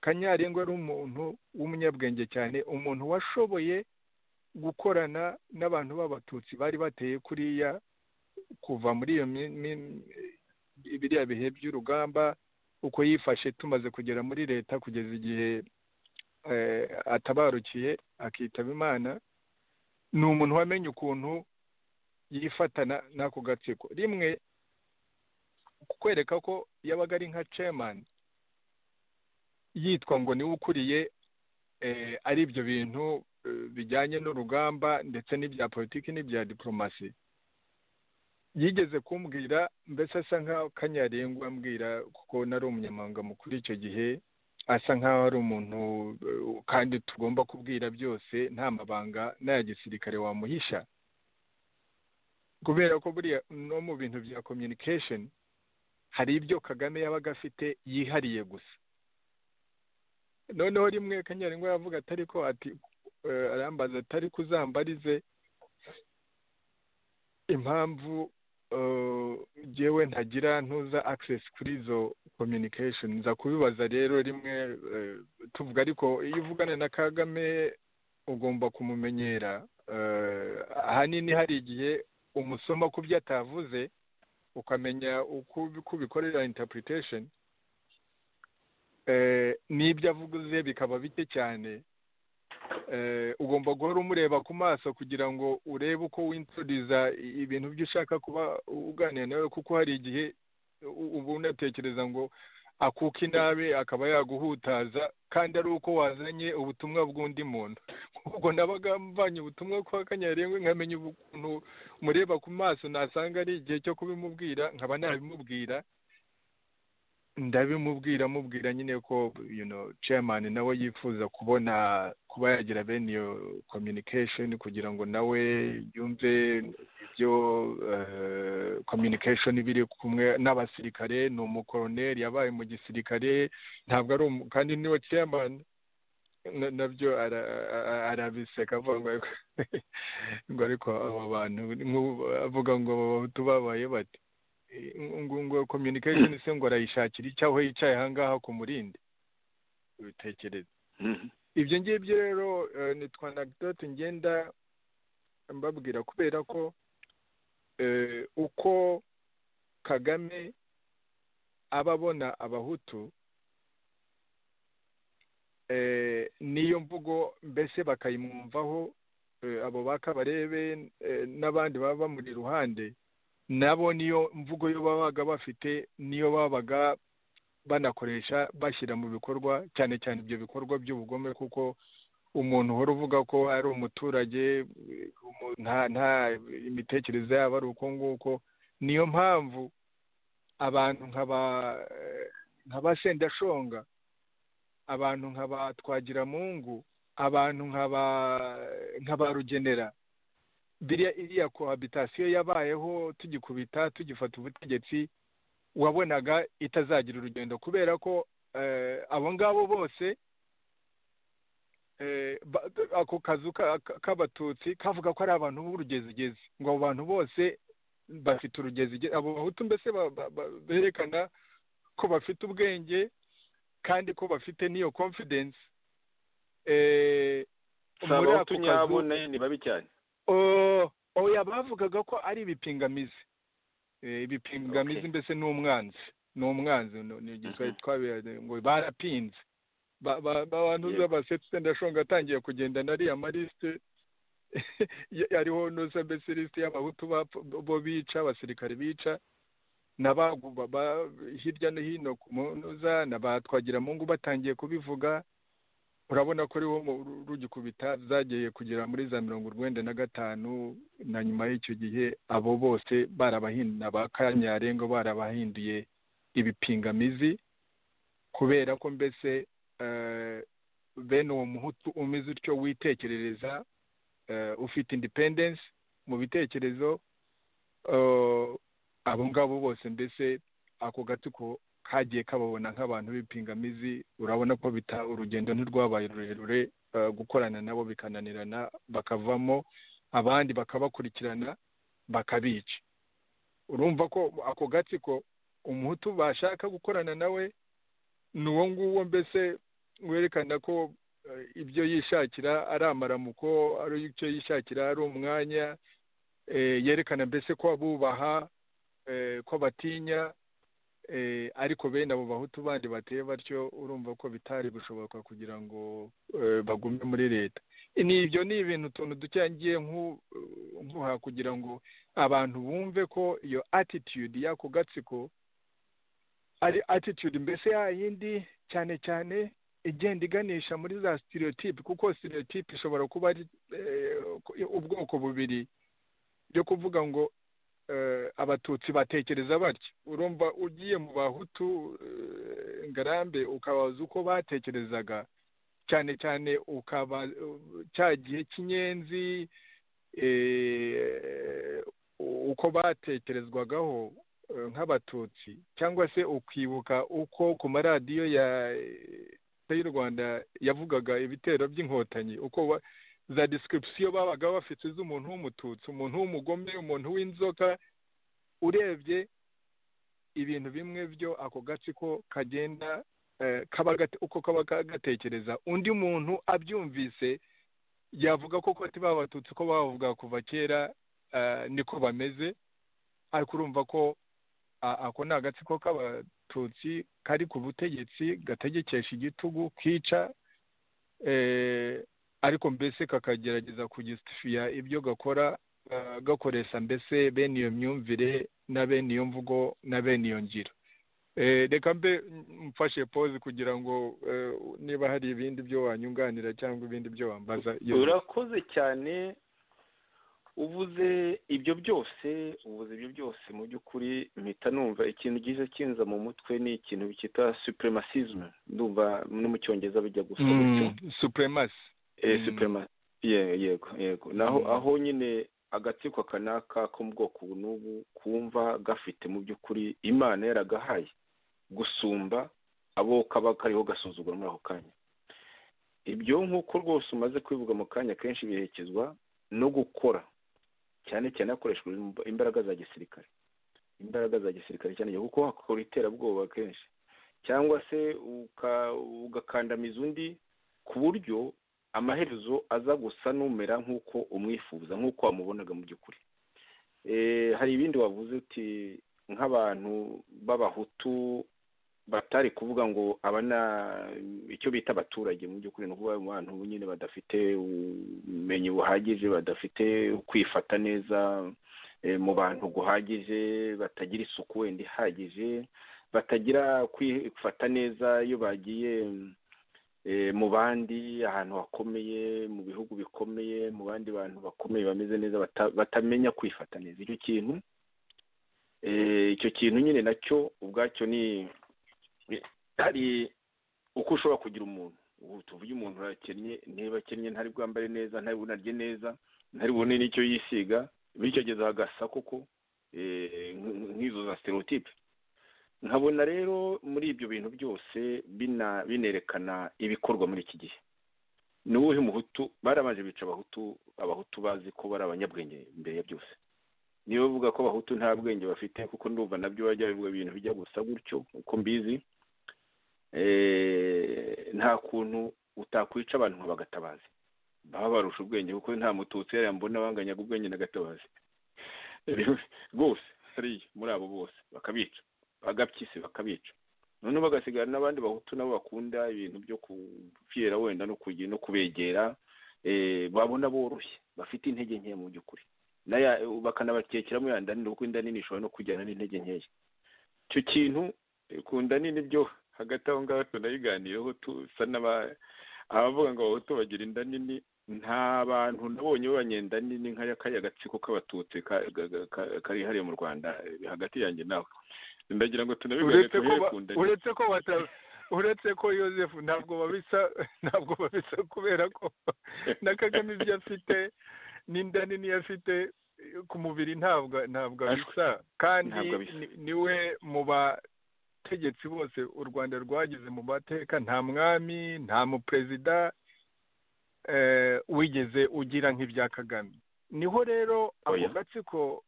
kanyarengwa ari umuntu w'umunyabwenge cyane umuntu washoboye gukorana n'abantu b'abatutsi bari bateye kuriya kuva muri iyo biriya bihe by'urugamba uko yifashe tumaze kugera muri leta kugeza igihe atabarukiye akitaba imana ni umuntu wamenye ukuntu yifatana n'ako gatsiko rimwe kukwereka ko yabaga ari nka cemani yitwa ngo niwe ukuriye ari ibyo bintu bijyanye n'urugamba ndetse n'ibya politiki n'ibya diporomasi yigeze kumbwira mbese asa nk'aho kanyarengwa ambwira kuko nari umunyamahanga mukuru icyo gihe asa nk'aho ari umuntu kandi tugomba kubwira byose nta mabanga n'aya gisirikare wamuhisha kubera ko buriya no mu bintu bya komyunikesheni hari ibyo kagame yabaga afite yihariye gusa noneho rimwe kanyarengwa yavuga atari ko ati arambaza atari kuzambarize impamvu ngewe ntagira ntuza akisesi kuri izo komyunikesheni nza kubibaza rero rimwe tuvuga ariko iyo uvugana na kagame ugomba kumumenyera ahanini hari igihe umusoma ku byo atavuze ukamenya uko ubikorera intapuritation n'ibyo avuze bikaba bike cyane ugomba guhora umureba ku maso kugira ngo urebe uko wintroduza ibintu byo ushaka kuba uganira nawe kuko hari igihe uba unatekereza ngo akuka inabi akaba yaguhutaza kandi ari uko wazanye ubutumwa bw'undi muntu ubwo nabaga mvanye ubutumwa kwa kanyarengwe nkamenya ukuntu mureba ku maso nasanga ari igihe cyo kubimubwira nkaba nabimubwira ndabimubwira mubwira nyine ko chairman nawe yifuza kubona kuba yagira bene iyo communication kugira ngo nawe yumve byo communication biri kumwe n'abasirikare ni umukoroneri yabaye mu gisirikare ntabwo ari umu kandi niwe chairman na- nabyo ara- ara- arabiseka avuga ngo ngo ariko aba bantu nk'ubu avuga ngo aba bahutu babaye bati ngo ngo communication se ngo arayishakira iki aho yicaye ahangaha ku murindi ubitekereza Mhm. ibyo ngibyo rero eh, nitwa anecdote ngenda mbabwira kubera ko eh, uko kagame aba abona abahutu eh, niyo mvugo mbese bakayimwumvaho eh, abo bakabarebe n'abandi baba bamuri iruhande nabo niyo mvugo yo babaga bafite niyo babaga banakoresha bashyira mu bikorwa cyane cyane ibyo bikorwa by'ubugome kuko umuntu uhora uvuga ko ari umuturage eh, umu- nta nta imitekerereze yabo ari uko nguko niyo mpamvu abantu nkaba eh, nkaba sendashonga abantu nkaba twagiramungu abantu nkaba nkaba rugenera biriya iriya kohabitasiyo yabayeho tugikubita tugifata ubutegetsi wabonaga itazagira urugendo kubera ko eh, abo ngabo bose eh, ba- ako kazu ka- ka- k'abatutsi kavuga ko ari abantu b'urugezigezi ngo abo bantu bose bafite urugezigezi abo bahutu mbese ba- ba- ba- berekana ko bafite ubwenge kandi ko bafite n'iyo confidence eh, si muri abahutu ako kazu- nyabo nayo ni babi cyane Oh, oya bavugaga ko ari ibipingamizi Eh, ibipingamizi Okay. mbese n'umwanzi n'umwanzi no- ni igiswahili Mhm. twabira ngo barapinze Ba- ba- ba- abantu Yego. b'abasetsi sendashonga atangiye kugenda nariya amaliste ariho nusa mbese lisite y'abahutu bapfa- bo bica abasirikare bica n'abaguba ba- hirya no hino ku munuza n'abatwagiramungu batangiye kubivuga urabona ko ariwo mu- ru- rugikubita zagiye kugera muri za mirongo urwenda na gatanu na nyuma y'icyo gihe abo bose barabahinda ba kanyarengo barabahinduye ibipingamizi kubera ko mbese eh, bene uwo muhutu umeze utyo witekerereza eh, ufite independence mu bitekerezo eh, abo ngabo bose mbese ako gatsiko kagiye kababona nk'abantu b'ipingamizi urabona ko bita urugendo ntirwabaye rurerure eh, gukorana nabo bikananirana bakavamo abandi bakabakurikirana bakabica urumva ko ako gatsiko umuhutu bashaka gukorana nawe ni uwo nguwo mbese werekana ko eh, ibyo yishakira ari amaramuko ari icyo yishakira ari umwanya eh, yerekana mbese ko abubaha eh, ko batinya eh, ariko bene abo bahutu bandi bateye batyo urumva ko bitari gushoboka kugira ngo eh, bagume muri leta ni ibyo ni ibintu utuntu ducyangiye nku- nkuha kugira ngo abantu bumve ko iyo attitude y'ako gatsiko ari attitude mbese ya yindi cyane cyane igenda iganisha muri za stereotype kuko stereotype ishobora kuba ari eh, ubwoko bubiri byo kuvuga ngo eh, abatutsi batekereza batya urumva ugiye mu bahutu eh, ngarambe ukabaza uko batekerezaga cyane cyane ukaba cya gihe cy'inyenzi eh, uko batekerezwagaho eh, nk'abatutsi cyangwa se ukibuka uko ku maradiyo ya Leta y'u Rwanda yavugaga ibitero by'inkotanyi uko ba- za description babaga bafite z'umuntu w'umututsi umuntu w'umugome umuntu w'inzoka urebye ibintu bimwe byo ako gatsiko kagenda eh, kaba gate- uko kaba ka- gatekereza undi muntu abyumvise yavuga ko koti babatutsi ko bavuga kuva kera eh, niko bameze ariko urumva ko a- ako ni agatsiko k'abatutsi kari ku butegetsi gategekesha igitugu kica eh, ariko mbese kakagerageza kugisifiya ibyo gakora eh, gakoresha mbese bene iyo myumvire na bene iyo mvugo na bene iyo ngiro Eh, reka mbe mfashe pause kugira ngo eh, niba hari ibindi byo wanyunganira cyangwa ibindi byo wambaza iyo- urakoze cyane uvuze ibyo byose uvuze ibyo byose mu by'ukuri mpita numva ikintu gize kinza mu mutwe ni ikintu cyitwa supremacisme ndumva no mu cyongereza bijya gusa gutyo mm, supremacy Eh, Mm. suprema- ye- yego yego naho Mm. aho nyine agatsiko kanaka ko mu bwoko n'ubu kumva gafite mu by'ukuri imana yaragahaye gusumba abo kaba kariho gasuzugura muri ako kanya ibyo nk'uko rwose umaze kwivuga mu kanya kenshi biherekezwa no gukora cyane cyane hakoreshejwe imbaraga za gisirikare imbaraga za gisirikare cyane cyane kuko wakora iterabwoba kenshi cyangwa se ugakandamiza undi ku buryo amaherezo aza gusa n'umera nk'uko umwifuza nk'uko wamubonaga mu by'ukuri hari ibindi wavuze uti nk'abantu b'abahutu batari kuvuga ngo aba ni icyo bita abaturage mu by'ukuri ni ukuvuga abantu nyine badafite ubumenyi buhagije badafite kwifata neza mu bantu guhagije batagira isuku wenda ihagije batagira kwifata neza iyo bagiye mu bandi ahantu hakomeye mu bihugu bikomeye mu bandi bantu bakomeye bameze neza batamenya kwifata neza icyo kintu icyo kintu nyine nacyo ubwacyo ni hari uko ushobora kugira umuntu ubu tuvuge umuntu arakennye niba akennye ntari bwambare neza ntari bunarye neza ntari bubone n'icyo yisiga bityo ageza agasa koko nk'izo za stereotipe nkabona rero muri ibyo bintu byose binerekana ibikorwa muri iki gihe ni uwuhe muhutu barabanje bica abahutu abahutu bazi ko bari abanyabwenge mbere ya byose niba bavuga ko abahutu nta bwenge bafite kuko ndumva nabyo bajya bivuga ibintu bijya gusa gutyo uko mbizi nta kuntu utakwica abantu nka bagatabazi baba barusha ubwenge kuko nta mututsi yambona banganyaga ubwenge na gatabazi rwose hariya muri abo bose bakabica bagapyisi bakabica noneho bagasigara n'abandi bahutu nabo bakunda ibintu byo kupfira wenda no kubegera babona boroshye bafite intege nke mu by'ukuri bakanabakekeramo ya ndanini kuko inda nini ishobora no kujyana n'intege nkeya icyo kintu ku nda nini byo hagati aho ngaho tunayiganiyeho tusa abavuga ngo abahutu bagira inda nini nta bantu nabonye b'abanyenda nini nk'akariya gatsiko k'abatutsi kari hariya mu rwanda hagati yanjye nawe ndagira ngo tunabivuge kunda uretse ko uretse ko yosefu ntabwo babisa ntabwo babisa kubera ko na kagame ibyo afite n'inda nini afite ku mubiri ntabwo ntabwo abisa kandi niwe mu bategetsi bose u rwanda rwagize mu mateka nta mwami nta muperezida wigeze ugira nk'ibya kagame niho rero ako gatsiko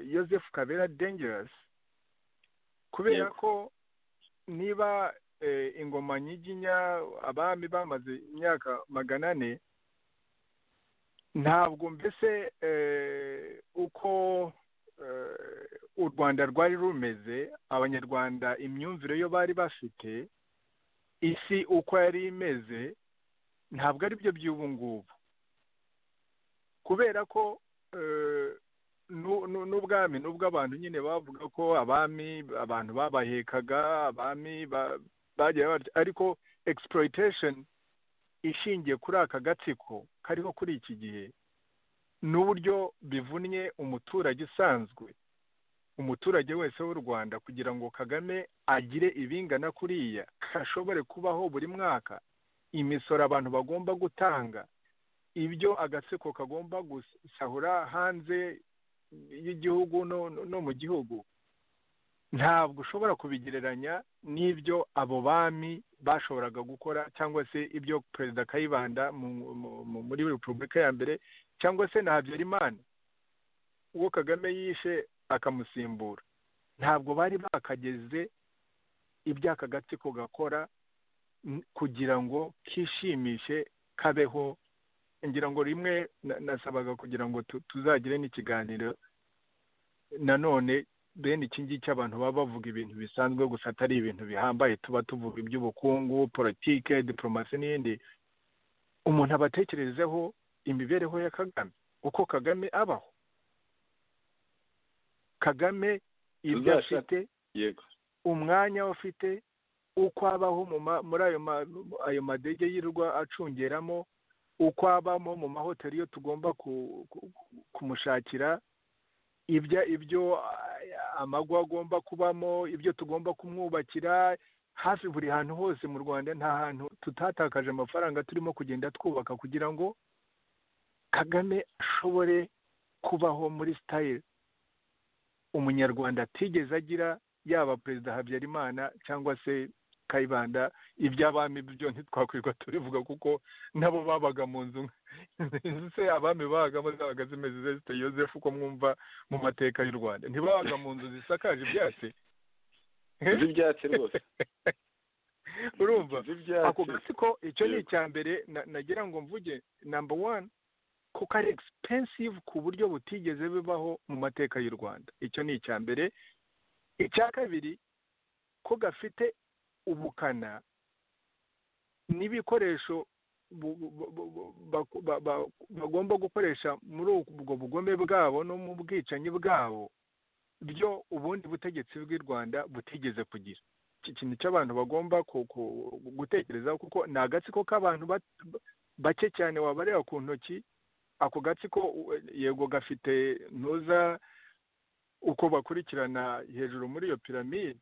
yosefu kabera dengerasi kubera ko niba ingoma nyiginya abami bamaze imyaka magana ane ntabwo mbese uko u rwanda rwari rumeze abanyarwanda imyumvire yo bari bafite isi uko yari imeze ntabwo ari byo by'ubu ngubu kubera ko n'ubwami n'ubwo abantu nyine bavuga ko abami abantu babahekaga abami ariko exploitation ishingiye kuri aka gatsiko kariho kuri iki gihe n'uburyo bivunnye umuturage usanzwe umuturage wese w'u rwanda kugira ngo kagame agire ibingana kuriya hashobore kubaho buri mwaka imisoro abantu bagomba gutanga ibyo agatsiko kagomba gusahura hanze y'igihugu no mu gihugu ntabwo ushobora kubigereranya n'ibyo abo bami bashoboraga gukora cyangwa se ibyo perezida kayibanda muri repubulika ya mbere cyangwa se na habyarimana uwo kagame yishe akamusimbura ntabwo bari bakageze ibyaka gatsiko gakora kugira ngo kishimishe kabeho ngira ngo rimwe nasabaga kugira ngo tuzagire n'ikiganiro nanone bene iki ngiki abantu baba bavuga ibintu bisanzwe gusa atari ibintu bihambaye tuba tuvuga iby'ubukungu politike diporomasi n'ibindi umuntu aba atekerezeho imibereho ya kagame uko kagame abaho kagame ibyo afite umwanya ufite uko abaho muri ayo madege yirirwa acungeramo uko abamo mu mahoteli yo tugomba kumushakira ibyo ibyo amagwa agomba kubamo ibyo tugomba kumwubakira hafi buri hantu hose mu rwanda nta hantu tutatakaje amafaranga turimo kugenda twubaka kugira ngo kagame ashobore kubaho muri sitayile umunyarwanda atigeze agira yaba perezida habyarimana cyangwa se kayibanda iby'abami byo ntitwakwirwa tubivuga kuko nabo babaga mu nzu se abami babagamo zabaga zimeze zesite yosefu uko mwumva mu mateka y'u rwanda ntibabaga mu nzu zisakaje ibyatsi z'ibyatsi rwose urumva z'ibyatsi ako gatsiko icyo ni Yego. icya mbere na- nagira ngo mvuge namba wani kuko ari expensive ku buryo butigeze bibaho mu mateka y'u rwanda icyo ni icya mbere icya kabiri ko gafite ubukana n'ibikoresho bu- bu- bu- bu- baku- ba- ba- bagomba gukoresha muri ubwo bugome bwabo no mu bwicanyi bwabo byo ubundi butegetsi bw'i rwanda butigeze kugira iki kintu cy'abantu bagomba ku- ku- gutekerezaho kuko ni agatsiko k'abantu bat- bake cyane wabareba ku ntoki ako gatsiko u- yego gafite ntuza uko bakurikirana hejuru muri iyo piramide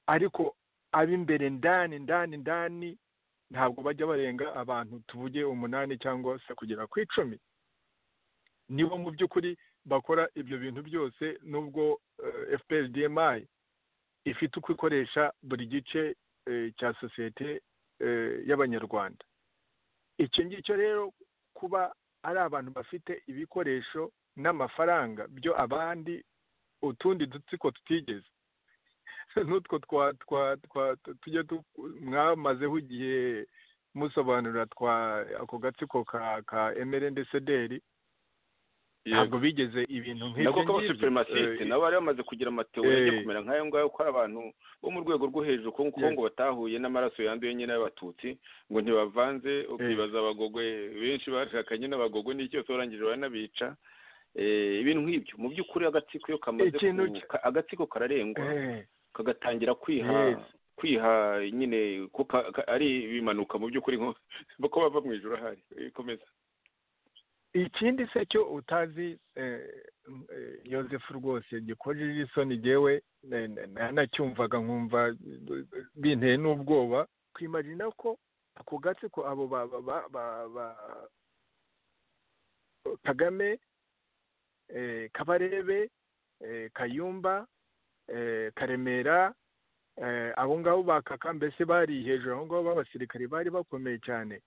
ariko ab'imbere ndani ndani ndani ntabwo bajya barenga abantu tuvuge umunani cyangwa se kugera ku icumi nibo mu by'ukuri bakora ibyo bintu byose nubwo fprdmi ifite uko ikoresha buri gice eh, cya sosiyete eh, y'abanyarwanda icyo ngicyo rero kuba ari abantu bafite ibikoresho n'amafaranga byo abandi utundi dutsiko tutigeze n'utwo twa twa twa tujya mwamazeho igihe musobanurira twa ako gatsiko ka ka emerendesederi ntabwo bigeze ibintu nako nk'ibyo k'abasupremacisite eh, nabo bari bamaze kugira amateori ajya eh. kumera nk'ayo ngayo ko ari abantu bo mu rwego rwo hejuru ko ko Yes. ngo batahuye n'amaraso yanduye nyine y'abatutsi ngo ntibavanze ukibaza abagogwe benshi bashakanye n'abagogwe n'iki cyose barangije baranabica Eh, ibintu nk'ibyo mu by'ukuri agatsiko iyo kamaze Ikintu ku- cya- ka- agatsiko kararengwa eh. kagatangira kwiha Yes. kwiha nyine ko ka- ka- ari ibimanuka mu by'ukuri nko ko bava mu ijoro ahari Eh, komeza ikindi se cyo utazi eh, eh, yosefu rwose gikojeje isoni jewe eh, na- na- nacyumvaga nkumva eh, binteye n'ubwoba kwimagina ko ako gatsiko abo ba, ba, ba, ba, ba kagame eh, kabarebe eh, kayumba eh, karemera eh, abo ngabo ba kaka mbese bari hejuru aho ngabo b'abasirikare bari bakomeye cyane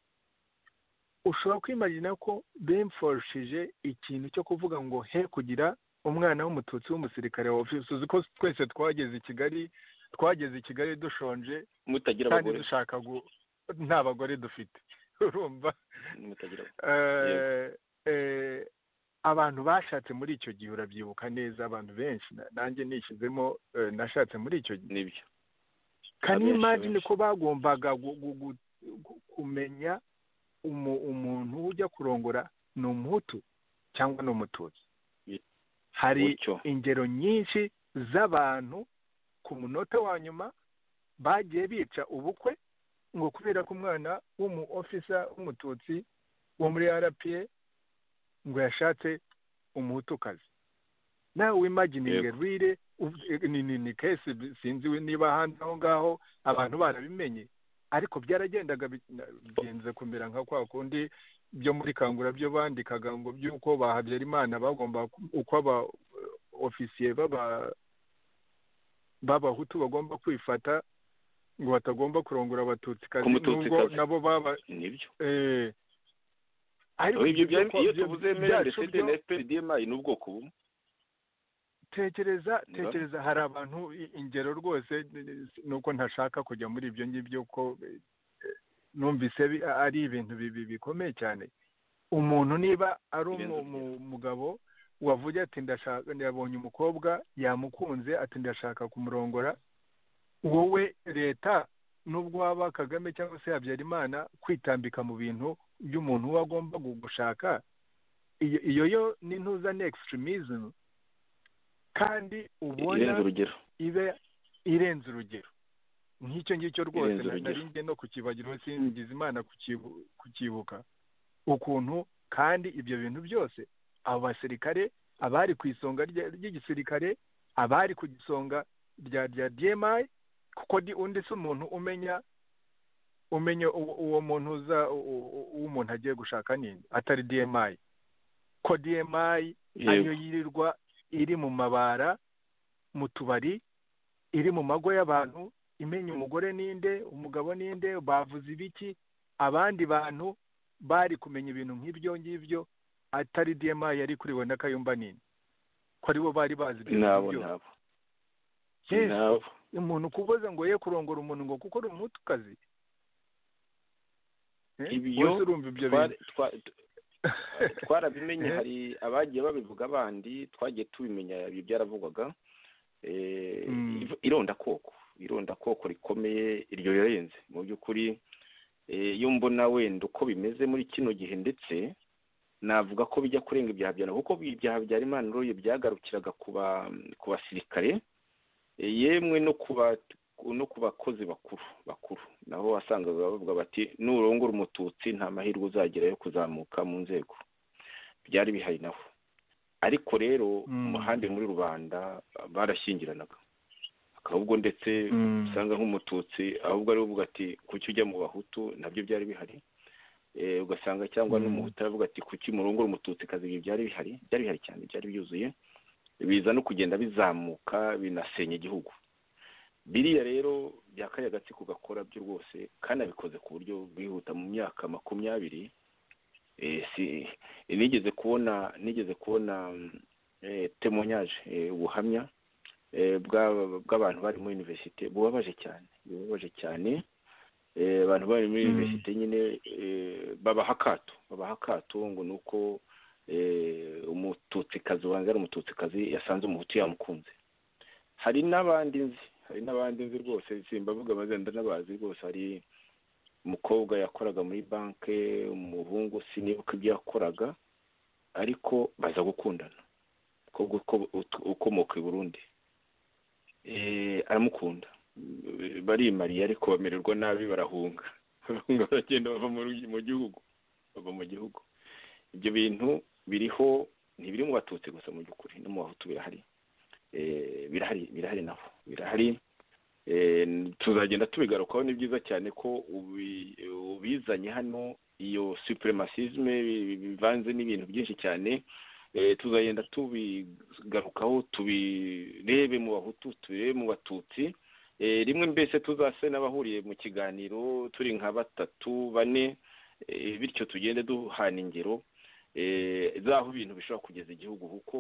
ushobora kwimarina ko bemfoshije ikintu cyo kuvuga ngo he kugira umwana w'umututsi w'umusirikare wa ofisi uzi ko twese twageze i kigali twageze i kigali dushonje mutagira kandi abagore dushaka gu nta bagore dufite urumva mutagira abagore. Eh, eh, abantu bashatse muri icyo gihe urabyibuka neza abantu benshi na- nanjye nishyizemo eh, nashatse muri icyo gihe nibyo can you Abenshi, imagine abenshi. ko bagombaga gu- gu- gu- gu- kumenya umu- umuntu ujya kurongora ni umuhutu cyangwa ni umututsi Ye- hari gutyo ingero nyinshi z'abantu ku munota wa nyuma bagiye bica ubukwe ngo kubera ko umwana w'umu ofisa w'umututsi wo muri rpa ngo yashatse umuhutukazi nawe wimagininge rire ubu- eh, ni ni ni kesi bi- sinzi we niba ahandi aho ngaho abantu barabimenye ariko byaragendaga bi- na- bigenze kumera nka kwa kundi byo muri kangura byo bandikaga ngo by'uko ba habyarimana bagomba ku- uko aba eh, ofisiye baba b'abahutu bagomba kwifata ngo batagomba kurongora abatutsi kazi Ku Mututsikazi. nubwo nabo baba nibyo eh, ariko Aho ibyo ibyo byari- kwa- iyo byo- tuvuze byacu mrnd byo- na fprdmi ni ubwoko bumwe tekereza Niba- tekereza hari abantu i- ingero rwose ni- ni- nuko ntashaka kujya muri ibyo ngibyo ko eh, eh, numvise bi- a- ari ibintu bibi bikomeye cyane umuntu niba ari Birenze umu- urugero. mu- mugabo wavuze ati ndashaka yabonye umukobwa yamukunze ati ndashaka kumurongora wowe leta nubwo waba kagame cyangwa se habyarimana kwitambika mu bintu by'umuntu uba agomba gushaka iyo iyo yo ni ntuza ni extremism kandi ubona irenze urugero ibe irenze urugero nk'icyo ngicyo rwose Irenze na- urugero. nari ngiye no kukibagirwa singize imana kukibu- kukibuka ukuntu kandi ibyo bintu byose abo basirikare abari ku isonga rya- ry'igisirikare abari ku gisonga rya rya dmi kuko ndi undi si umuntu umenya umenya uwo uwo muntu uza u- u- uwo umuntu agiye gushaka ninde atari dmi kodiyemayi ariyo yirirwa iri mu mabara mu tubari iri mu mago y'abantu imenya umugore ninde umugabo ninde bavuze ibiki abandi bantu bari kumenya ibintu nk'ibyo ngibyo atari diyemayi yari kuriwe na kayumba nini ko aribo bari bazi ibyo nabo ngibyo nabo Yesu, nabo umuntu kuvuze ngo ye kurongora umuntu ngo kuko uri umutukazi Eh, Ibyo wese urumva ibyo bintu Twari- twa- twarabimenye hari abagiye babivuga abandi twagiye tubimenya ibi byaravugwaga Eh, Mm. iv- irondakoko irondakoko rikomeye iryo rirenze mu by'ukuri eh, iyo mbona wenda uko bimeze muri kino gihe ndetse navuga ko bijya kurenga ibyaha bya kuko ibyaha bya rimaniroye byagarukiraga ku ba- ku basirikare eh, yemwe no ku ba- no ku bakozi bakuru bakuru nabo wasangaga bavuga bati nurongora umututsi nta mahirwe uzagira yo kuzamuka mu nzego byari bihari naho ariko rero Mm. mu handi muri rubanda barashyingiranaga ahubwo ndetse Mm. usanga nk'umututsi ahubwo ari uvuga ati kuki ujya mu bahutu nabyo byari bihari Eh, ugasanga cyangwa Mm. n'umuhutu aravuga ati kuki murongora umututsi kazi ibi byari bihari byari bihari cyane byari byuzuye biza no kugenda bizamuka binasenya igihugu biriya rero byakaye agatsiko gakora byo rwose kandi abikoze ku buryo bwihuta mu myaka makumyabiri Eh, si nigeze kubona nigeze kubona mm, eh, témoignage eh, ubuhamya eh, bw'aba- bw'abantu bari muri universite bubabaje cyane bubabaje cyane Eh, abantu bari muri Mm. universite nyine eh, babaha akato babaha akato ngo ni uko eh, umututsikazi wanjye ari umututsikazi yasanze umuhutu yamukunze hari n'abandi nzi hari n'abandi nzi rwose simbavuga amazina ndanabazi rwose hari umukobwa yakoraga muri banki umuhungu sinibuka ibyo yakoraga ariko baza gukundana umukobwa uko- ut- ukomoka i burundi Eh, aramukunda Eh, barimariye ariko bamererwa nabi barahunga barahunga baragenda bava mu rugi- mu gihugu bava mu gihugu ibyo bintu biriho ntibiri mu batutsi gusa mu by'ukuri no mu bahutu birahari Eh, birahari birahari naho birahari Eh, tuzagenda tubigarukaho ni byiza cyane ko ubi- ubizanye hano iyo supremacisme bi- bivanze n'ibintu byinshi cyane Eh, tuzagenda tubigarukaho tubirebe mu bahutu tubirebe mu batutsi Eh, rimwe mbese tuzase n'abahuriye mu kiganiro turi nka batatu bane eh, bityo tugende duhana ingero eh, z'aho ibintu bishobora kugeza igihugu kuko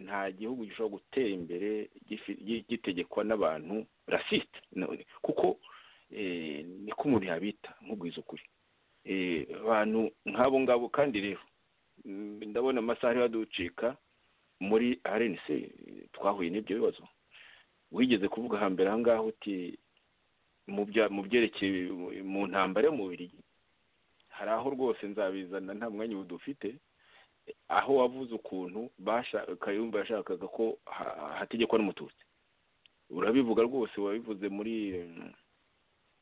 nta gihugu gishobora gutera imbere gifi- gi- gitegekwa n'abantu rasite No- kuko eh, niko umuntu yabita nk'ubwiza ukuri Eh, abantu nk'abo ngabo kandi rero mm, ndabona amasaha ariho aducika muri RNC twahuye n'ibyo bibazo wigeze kuvuga hambere aha ngaho uti mu bya- mu byerekeye mu ntambara yo mu Bubiligi hari aho rwose nzabizana nta mwanya ubu dufite aho wavuze ukuntu basha- kayumba yashakaga ko ha- hategekwa n'umututsi urabivuga rwose wabivuze muri mm,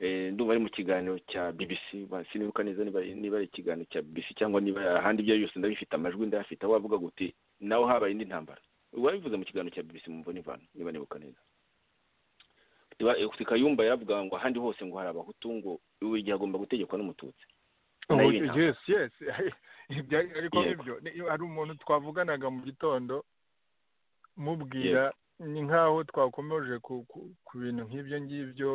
eh, ndumva ari mu kiganiro cya bbc ba- sinibuka neza niba niba ari ikiganiro cya bbc cyangwa niba ahandi ibyo ari byose ndabifite amajwi ndayafite aho wavuga guti nawe habaye indi ntambara wabivuze mu kiganiro cya bbc mu mboni ivana niba nibuka neza Tiba- eh, kayumba yaravuga ngo ahandi hose ngo hari abahutu ngo buri gihe agomba gutegekwa n'umututsi Oh, Nayo inama. yes yes ibyo ariko Yego. nibyo Ni- hari umuntu twavuganaga mu gitondo mubwira ni nk'aho twakomeje ku ku- ku bintu nk'ibyo ngibyo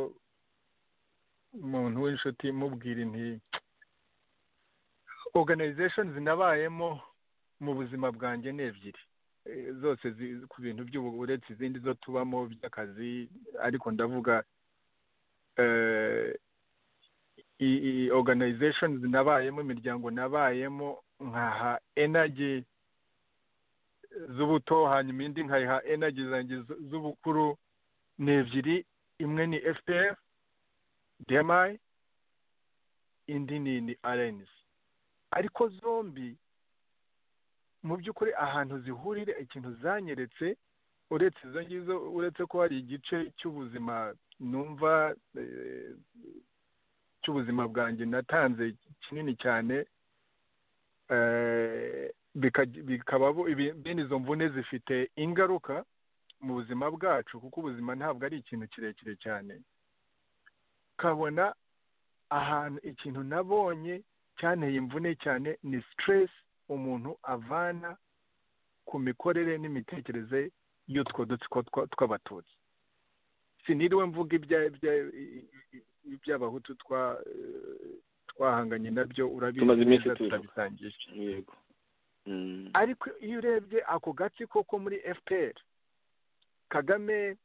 umuntu w'inshuti mubwira inti organizations nabayemo mu buzima bwanjye ni ebyiri Eh, zose zi- ku bintu by'ubu uretse izindi zo tubamo by'akazi ariko ndavuga eh, i- i- organizations nabayemo imiryango nabayemo nkaha energy z'ubuto hanyuma indi nkayiha energy zanjye z- z'ubukuru ni ebyiri imwe ni fpr dmi indi ni ni rns ariko zombi mu by'ukuri ahantu zihurira ikintu zanyeretse uretse izo ngizo uretse ko hari igice cy'ubuzima numva eh, cy'ubuzima bwanjye natanze kinini cyane eh, bika- bikaba bo- ibi- bene izo mvune zifite ingaruka mu buzima bwacu kuko ubuzima ntabwo ari ikintu kirekire cyane ukabona ahantu ikintu nabonye cyanteye imvune cyane ni stress umuntu avana ku mikorere n'imitekerereze y'utwo dutsiko tw'abatutsi siniriwe mvuga iby'abahutu twahanganye nabyo Tumaze iminsi urabizi tubivuga. turabisangiye yego Mm. ariko iyo urebye ako gatsiko ko muri fpr kagame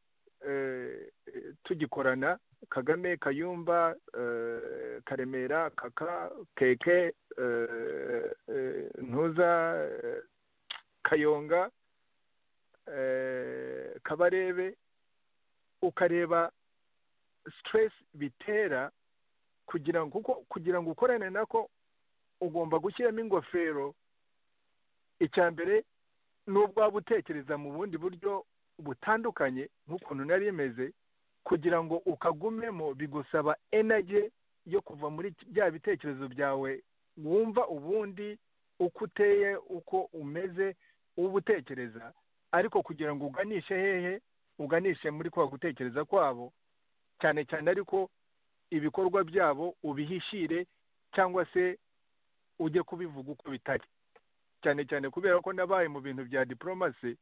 eh, eh, tugikorana kagame kayumba eh, karemera kaka keke eh, eh, ntuza eh, kayonga eh, kabarebe ukareba stress bitera kugira ngo kuko kugira ngo ukorane nako ugomba gushyiramo ingofero icya mbere ni ubwaba utekereza mu bundi buryo butandukanye nk'ukuntu nari imeze kugira ngo ukagumemo bigusaba enage yo kuva muri bya bitekerezo byawe wumva ubundi uko uteye uko umeze uba utekereza ariko kugira ngo uganishe hehe uganishe muri kwa gutekereza kwabo cyane cyane ariko ibikorwa byabo ubihishire cyangwa se ujye kubivuga uko bitari cyane cyane kubera ko nabaye mu bintu bya diporomasi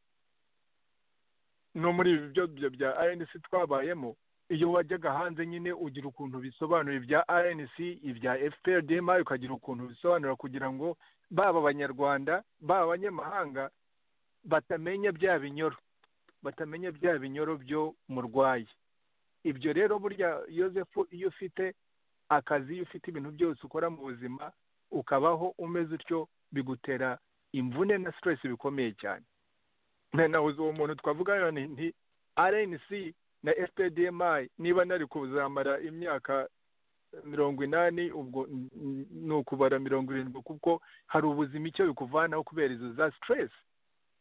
no muri ibi byo byo bya rnc twabayemo iyo wajyaga hanze nyine ugira ukuntu bisobanura ibya rnc ibya fprdma ukagira ukuntu bisobanura kugira ngo baba abanyarwanda baba abanyamahanga batamenya bya binyoro batamenya bya binyoro byo murwaye ibyo rero burya yosefu iyo ufite akazi iyo ufite ibintu byose ukora mu buzima ukabaho umeze utyo bigutera imvune na siteresi bikomeye cyane na nahuze uwo muntu twavuga yone nti rnc na fpdmi niba nari kuzamara imyaka mirongo inani ubwo n- n- ni ukubara mirongo irindwi kuko hari ubuzima icyo bikuvanaho kubera izo za siteresi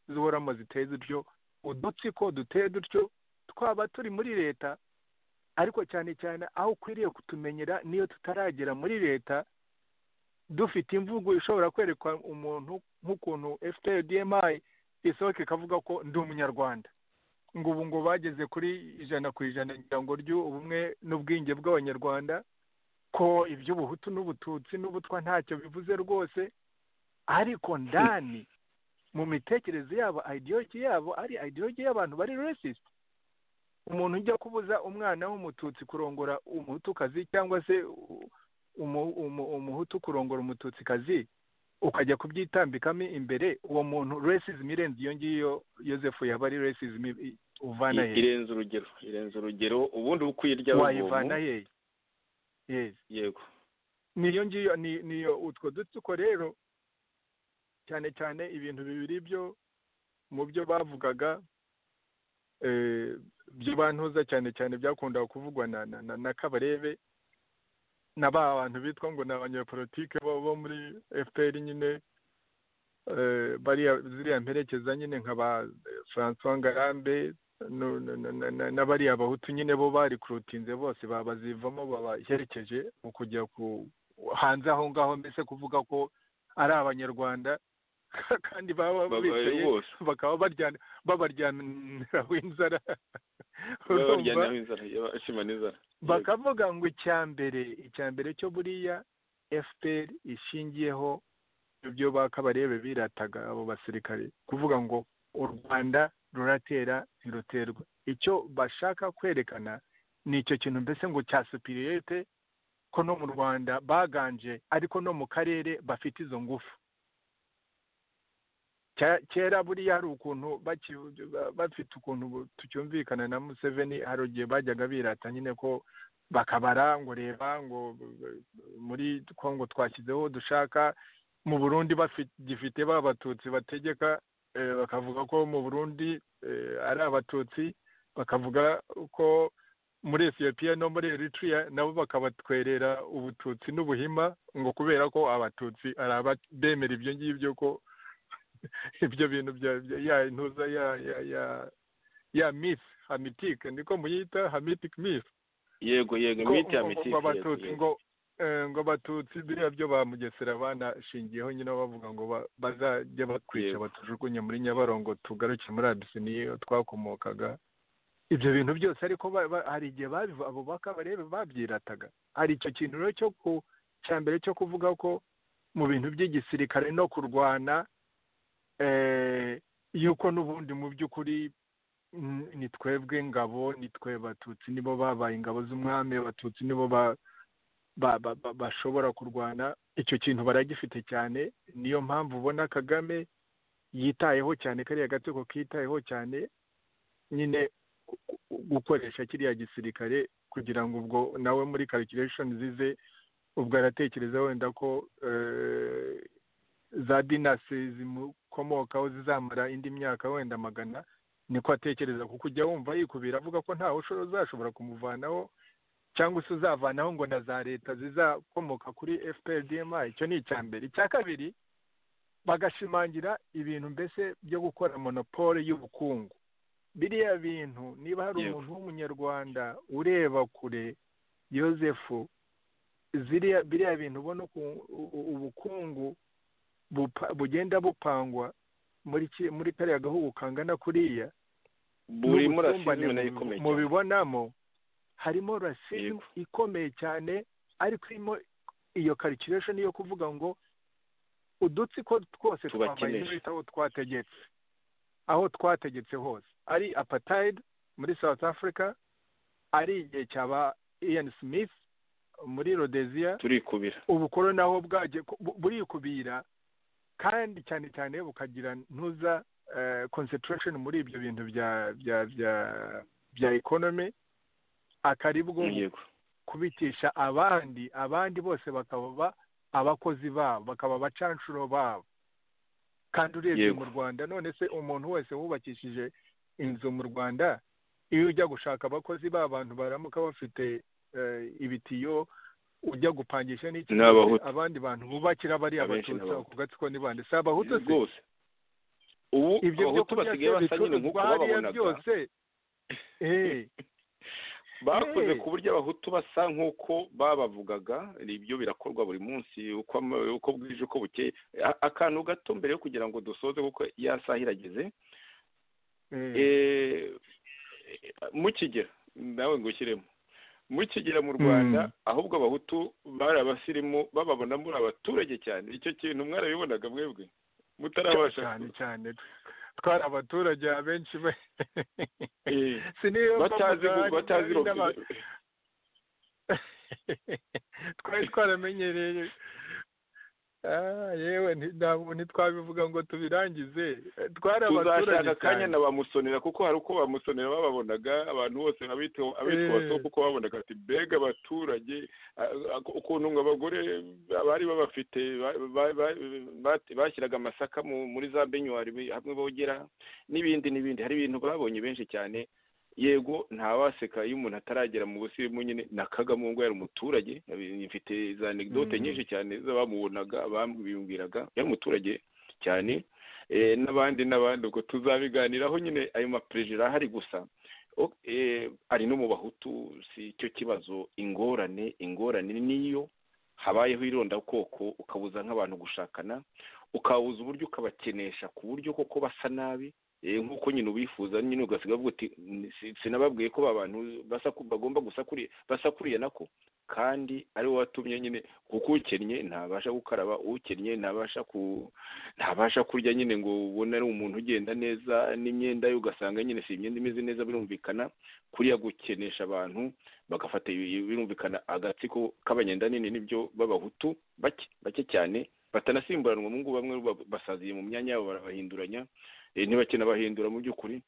zihoramo ziteye zityo udutsiko duteye dutyo twaba turi muri leta ariko cyane cyane aho ukwiriye kutumenyera niyo tutaragera muri leta dufite imvugo ishobora kwerekwa umuntu nk'ukuntu fprdmi isohoka ikavuga ko ndi umunyarwanda ngo ubu ngo bageze kuri ijana ku ijana ngira ngo ry'ubumwe n'ubwinge bw'abanyarwanda ko iby'ubuhutu n'ubututsi n'ubutwa ntacyo bivuze rwose ariko ndani mu mitekerereze yabo ideology yabo ari ideology y'abantu bari racist umuntu ujya kubuza umwana w'umututsi kurongora umutukazi cyangwa se umu- umu- umuhutu kurongora umututsikazi ukajya kubyitambikamo imbere uwo muntu racism irenze iyo ngiyo yosefu yaba ari racism i- uvana I- hehe irenze urugero irenze urugero ubundi uba ukwiye irya wayivana rubomu hehe yes yego niyo ngiyo ni- niyo utwo dutsiko rero cyane cyane ibintu bibiri byo mu byo bavugaga eh, byo bantuza cyane cyane byakundaga kuvugwa na na, na, na kabarebe na ba bantu bitwa ngo ni abanyepolitike bo, bo muri fpr nyine eh, bariya ziriya mperekeza nyine nka ba eh, francois ngarambe no- no- no- no- no- n'abariya bahutu nyine bo barikurutinze bose babazivamo babaherekeje mu kujya ku hanze aho ngaho mbese kuvuga ko ari abanyarwanda kandi baba babaye bicaye bose bakaba baryana babaryaniraho inzara babaryana Urumva? inzara bashima n'inzara bakavuga ngo icya mbere icya mbere cyo buriya fpr ishingiyeho ibyo bakabarebe birataga abo basirikare kuvuga ngo u rwanda ruratera ntiruterwa icyo bashaka kwerekana ni icyo kintu mbese ngo cya supiriyete ko no mu rwanda baganje ariko no mu karere bafite izo ngufu Cya- kera buriya hari ukuntu baki- ba- bafite ukuntu bu- tucyumvikana na museveni hari igihe bajyaga birata nyine ko bakabara ngo reba ngo b- b- muri kongo twashyizeho dushaka mu burundi bagifite ba batutsi bategeka eh, bakavuga ko mu burundi eh, ari abatutsi bakavuga ko muri etiyopiya no muri eritrea nabo bakabatwerera ubututsi n'ubuhima ngo kubera ko abatutsi ari abemera ibyo ngibyo ko ibyo bintu bya bya- ya intuza ya ya ya ya myth hamitike niko muyita hamitic myth yego yego ko miti ya ngo- miti ngo abatutsi ngo eh, ngo abatutsi biriya byo ba mugesera banashingiyeho nyine bavuga ngo ba- bazajya batwica Yego. batujugunye muri nyabarongo tugaruke muri abisiniye iyo twakomokaga ibyo bintu byose ariko ba- ba- hari igihe babivu- abo bakabarebe babyirataga hari icyo kintu rero cyo ku cya mbere cyo kuvuga ko mu bintu by'igisirikare no kurwana eh, yuko n'ubundi mu by'ukuri mm, ni twebwe ngabo ni twe batutsi nibo babaye ingabo z'umwami abatutsi nibo ba- ba- ba- ba- bashobora kurwana icyo kintu baragifite cyane niyo mpamvu ubona kagame yitayeho cyane kariya gatsiko kitayeho cyane nyine gu- gu- gukoresha kiriya gisirikare kugira ngo ubwo nawe muri calculation zize ubwo aratekereza wenda ko eh, za dinasi zimukomokaho zizamara indi myaka wenda magana niko atekereza kuko ujya wumva yikubira avuga ko ntawe usho- uzashobora kumuvanaho cyangwa se uzavanaho ngo na za leta zizakomoka kuri fpr dma icyo ni icya mbere icya kabiri bagashimangira ibintu mbese byo gukora monopole y'ubukungu biriya bintu niba hari Yego. umuntu w'umunyarwanda ureba kure yosefu ziriya biriya bintu ubona uku- u- ubukungu bupa- bugenda bupangwa muri ki- muri kariya gahugu kangana kuriya buri n'ubusumbane murasizimena mu- ikomeye cyane mubibonamo harimo rasizmu Yego. ikomeye cyane ariko irimo iyo calculation yo kuvuga ngo udutsiko twose twambaye Tubakenesha. neza aho twategetse aho twategetse hose ari apartheid muri south africa ari igihe cyaba ian smith muri rhodesia turikubira ubukoro naho bwaje burikubira kandi cyane cyane bukagira ntuza eh, concentration muri ibyo bintu bya bya bya bya economy akari bwo yego kubitisha abandi abandi bose bakaba ba- abakozi babo bakaba abacanshuro babo kandi urebye Yego. mu rwanda none se umuntu wese wubakishije inzu mu rwanda iyo ujya gushaka abakozi b'abantu baramuka bafite eh, ibitiyo ujya gupangisha n'iki Ni Abahutu. abandi bantu bubakira bariya Abenshi ni abatutsi Abahutu. ako gatsiko ni bande si abahutu se rwose ubu ibyo byo abahutu kurya basigaye se basa nyine nk'uko bicuruzwa hariya bababonaga byose eh bakoze Hey. ku buryo abahutu basa nk'uko babavugaga ibyo birakorwa buri munsi uko ama- uko bwije uko bukeye A- akantu gato mbere yo kugira ngo dusoze kuko yasaha irageze eh, Eh, mu kigera nawe ngo ushyiremo mu kigera mu rwanda Mm. ahubwo abahutu bari abasirimu bababona muri abaturage cyane icyo kintu mwarabibonaga mwebwe mutarabasha cyane cyane twari abaturage abenshi be Eh, siniyo batazi gu- batazi twari twaramenyereye Ah, yewe nti- ntabwo ntitwabivuga ngo tubirangize twari abaturage tuzashaka akanya cyane na bamusonera kuko hari uko bamusonera bababonaga abantu bose abitwa abitwa Eh. baso kuko babonaga ati mbega abaturage a- a- ukuntu ngo abagore bari babafite ba- ba- ba- ba- bashyiraga amasaka mu- muri za benyuwari bi- hamwe bogera n'ibindi n'ibindi hari ibintu babonye benshi cyane yego ntawaseka iyo umuntu ataragera mu busirimu nyine na kagame ubwo yari umuturage mfite za anegdote Mhm. nyinshi cyane z'abamubonaga bambwiraga yari umuturage cyane eh, n'abandi n'abandi ubwo tuzabiganiraho nyine ayo maperezida ahari gusa O- eh, ari no mu bahutu si cyo kibazo ingorane ingorane niyo habayeho irondakoko ukabuza nk'abantu gushakana ukabuza uburyo ukabakenesha ku buryo koko basa nabi eh, nk'uko nyine ubifuza nyine ugasiga uvuga uti "Ni- si- sinababwiye ko ba bantu basaku- bagomba gusakuriye basakuriye nako kandi ari wowe watumye nyine kuko ukennye ntabasha gukaraba ukennye ntabasha ku ntabasha kurya nyine ngo ubone ari umuntu ugenda neza n'imyenda ye ugasanga nyine si imyenda imeze neza birumvikana kuriya gukenesha abantu bagafata ibi- birumvikana agatsiko k'abanyenda nini nibyo b'abahutu bake bake cyane batanasimburanwa mu ngubu bamwe ba- basaziye mu myanya yabo barabahinduranya eh, ntibake n'abahindura mu by'ukuri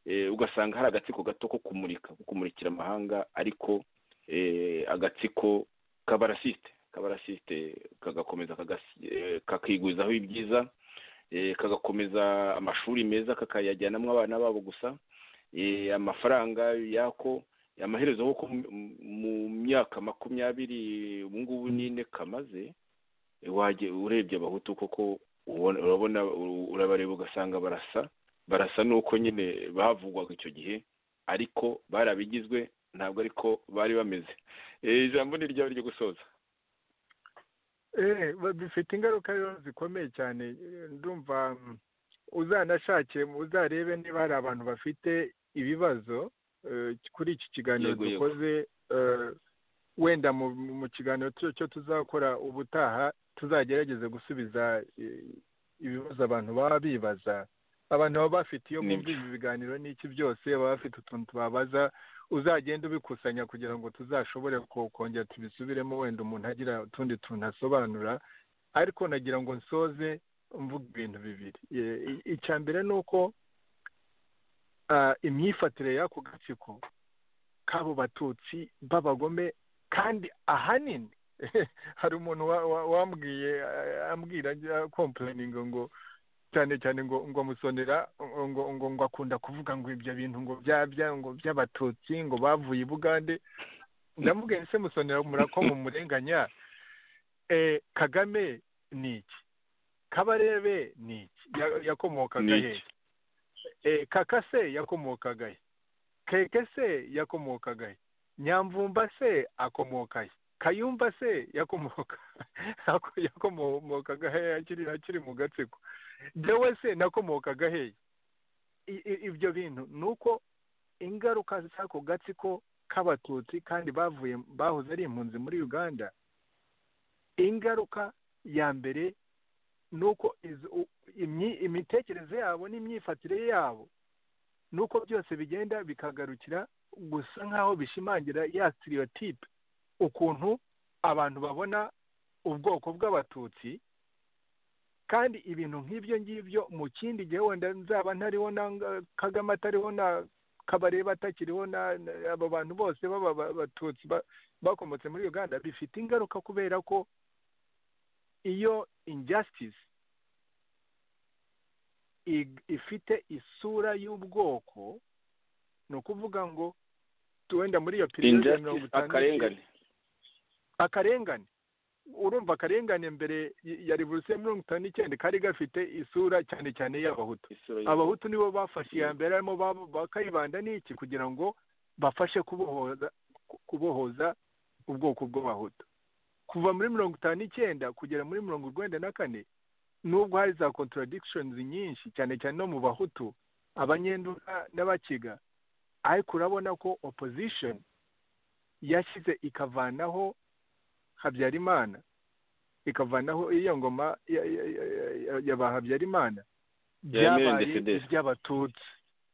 eh, ugasanga hari agatsiko gato ko kumurika ko kumurikira amahanga ariko eh, agatsiko k'abarasisite k'abarasisite kagakomeza kagas- eh, kakigwizaho ibyiza eh, kagakomeza amashuri meza kakayajyanamo abana babo gusa eh, amafaranga yako amaherezo kuko mu- mu myaka makumyabiri ubu ngubu n'ine kamaze eh, wajye urebye abahutu koko ubona- urabona u- urabareba ugasanga barasa barasa n'uko nyine bavugwaga icyo gihe ariko bari abigizwe ntabwo ariko bari bameze Eh, ijambo ni ryawe ryo gusoza Eh, ba- bifite ingaruka rero zikomeye cyane Eh, ndumva mm, uzanashake uzarebe niba hari abantu bafite ibibazo eh, kuri iki kiganiro Yego, yego. dukoze eh, wenda mu mu kiganiro cyo cyo tuzakora ubutaha tuzagerageze gusubiza eh, ibibazo abantu baba bibaza abantu baba bafite iyo Nibyo. bumvise ibiganiro n'iki byose baba bafite utuntu tubabaza uzagenda ubikusanya kugira ngo tuzashobore ko- kongera tubisubiremo wenda umuntu agira utundi tuntu asobanura ariko nagira ngo nsoze mvuga ibintu bibiri Ye- i- icya mbere ni uko ah, imyifatire y'ako gatsiko k'abo batutsi b'abagome kandi ahanini hari umuntu wa- wa- wambwiye ah, ambwira ajya kompurayininga ngo cyane cyane ngo ngo musonera ngo ngo ngo akunda kuvuga ngo ibyo bintu ngo byabya ngo by'abatutsi ngo bavuye i bugande ndamubwiye nti se musonera murakoma umurenganya eh kagame ni iki kabarebe ni iki Ya- yakomokaga Ni he iki? eh kaka se yakomokaga he keke se yakomokaga he nyamvumba se akomoka he kayumba se yakomoka yakomokaga he akiri akiri mu gatsiko jewe se nakomokaga hehe I- i- ibyo bintu ni uko ingaruka z'ako gatsiko k'abatutsi kandi bavuye bahoze ari impunzi muri uganda ingaruka ya mbere ni uko izo- u- imyi- imitekerereze yabo n'imyifatire yabo ni uko byose bigenda bikagarukira gusa nk'aho bishimangira ya sitiyotipe ukuntu abantu babona ubwoko bw'abatutsi kandi ibintu nk'ibyo ngibyo mu kindi gihe wenda nzaba ntariho na nga- kagame atariho na kabareba atakiriho na na- abo bantu bose baba ba- batutsi ba- bakomotse muri uganda bifite ingaruka kubera ko iyo injustice ig- ifite isura y'ubwoko ni ukuvuga ngo wenda muri iyo periyode ya mirongo injustice itanu n'ikenda- akarengane akarengane urumva akarengane mbere y- ya revolusiyo ya mirongo itanu n'icyenda kari gafite isura cyane cyane y'abahutu isura y'u- abahutu nibo bafashe iya mbere harimo babo- bakayibanda n'iki kugira ngo bafashe kubohoza ku- kubohoza ubwoko bw'abahutu kuva muri mirongo itanu n'icyenda kugera muri mirongo urwenda na kane nubwo hari za contradictions nyinshi cyane cyane no mu bahutu abanyenduka n'abakiga ariko urabona ko opposition yashyize ikavanaho habyarimana ikavanaho iyo ngoma ya- ya- ya- ya- ya- ya ba habyarimana Ya Emery byabaye Ndesede. iby'abatutsi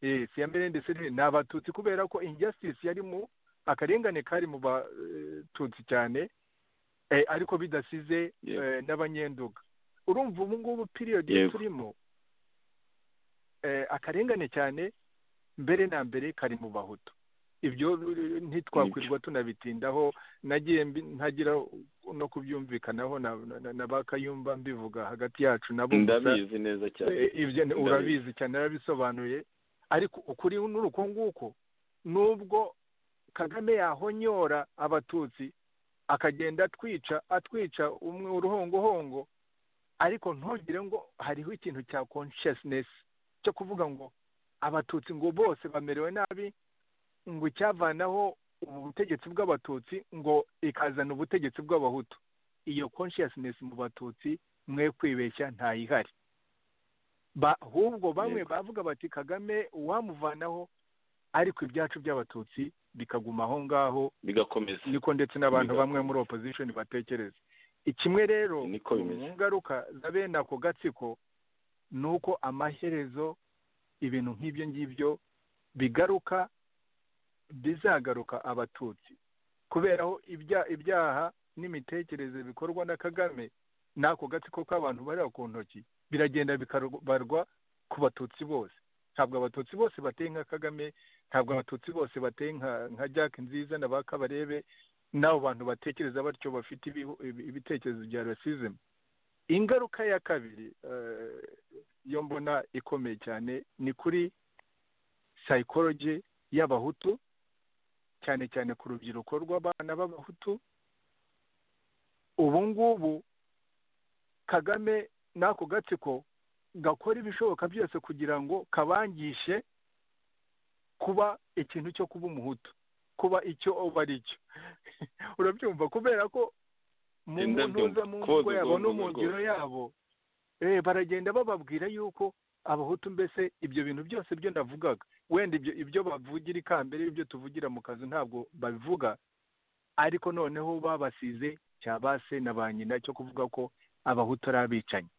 Yes, ya mbere ndetse ni ni abatutsi kubera ko injustice yari mu akarengane kari mu batutsi cyane eh, ariko bidasize Yego. eh, n'abanyenduga urumva ubu ngubu piriyodi Yego. turimo eh, akarengane cyane mbere na mbere kari mu bahutu ibyo eh, ntitwakwirwa tunabitindaho nagiye mbi- ntagira no kubyumvikanaho na, na, na, na ba Kayumba mbivuga hagati yacu nabo gusa. ndabizi neza cyane Eh, ibyo ni- Ndabizi. urabizi cyane narabisobanuye ariko ukuri n'uruko nguko nubwo kagame yahonyora abatutsi akagenda atwica atwica umwe uruhongohongo ariko ntugire ngo hariho ikintu cya consciousness cyo kuvuga ngo abatutsi ngo bose bamerewe nabi ngo icyavanaho ubu butegetsi bw'abatutsi ngo ikazana ubutegetsi bw'abahutu iyo consciousness mu batutsi mwe kwibeshya ntayihari ba ahubwo bamwe Yego. bavuga bati kagame uwamuvanaho ariko ibyacu by'abatutsi bikaguma aho ngaho bigakomeza niko ndetse n'abantu Bigakomeza. bamwe muri opposition batekereza ikimwe rero Niko bimeze. mu ngaruka za bene ako gatsiko ni uko amaherezo ibintu nk'ibyo ngibyo bigaruka bizagaruka abatutsi kubera aho ibya- ibyaha n'imitekerereze bikorwa na kagame n'ako gatsiko k'abantu bari ku ntoki biragenda bikabarwa ku batutsi bose ntabwo abatutsi bose bateye nka kagame ntabwo abatutsi bose bateye nka nka jack nziza na ba kabarebe n'abo bantu batekereza batyo bafite ibihu- ibi- ibitekerezo bya rasizemu ingaruka ya kabiri eh, yo mbona ikomeye cyane ni kuri sayikoroji y'abahutu cyane cyane ku rubyiruko rw'abana b'abahutu ubu ngubu kagame n'ako gatsiko gakora ibishoboka byose kugira ngo kabangishe kuba ikintu cyo kuba umuhutu kuba icyo uba ari cyo urabyumva kubera ko mu Ndabyumva. ntuza mu Koza mvugo yabo no ubwonko mu ngiro yabo eh, baragenda bababwira yuko abahutu mbese ibyo bintu byose byo ndavugaga wenda ibyo ibyo bavugira ikambere ibyo tuvugira mu kazi ntabwo babivuga ariko noneho babasize cyabase na ba nyina cyo kuvuga ko abahutu ari abicanyi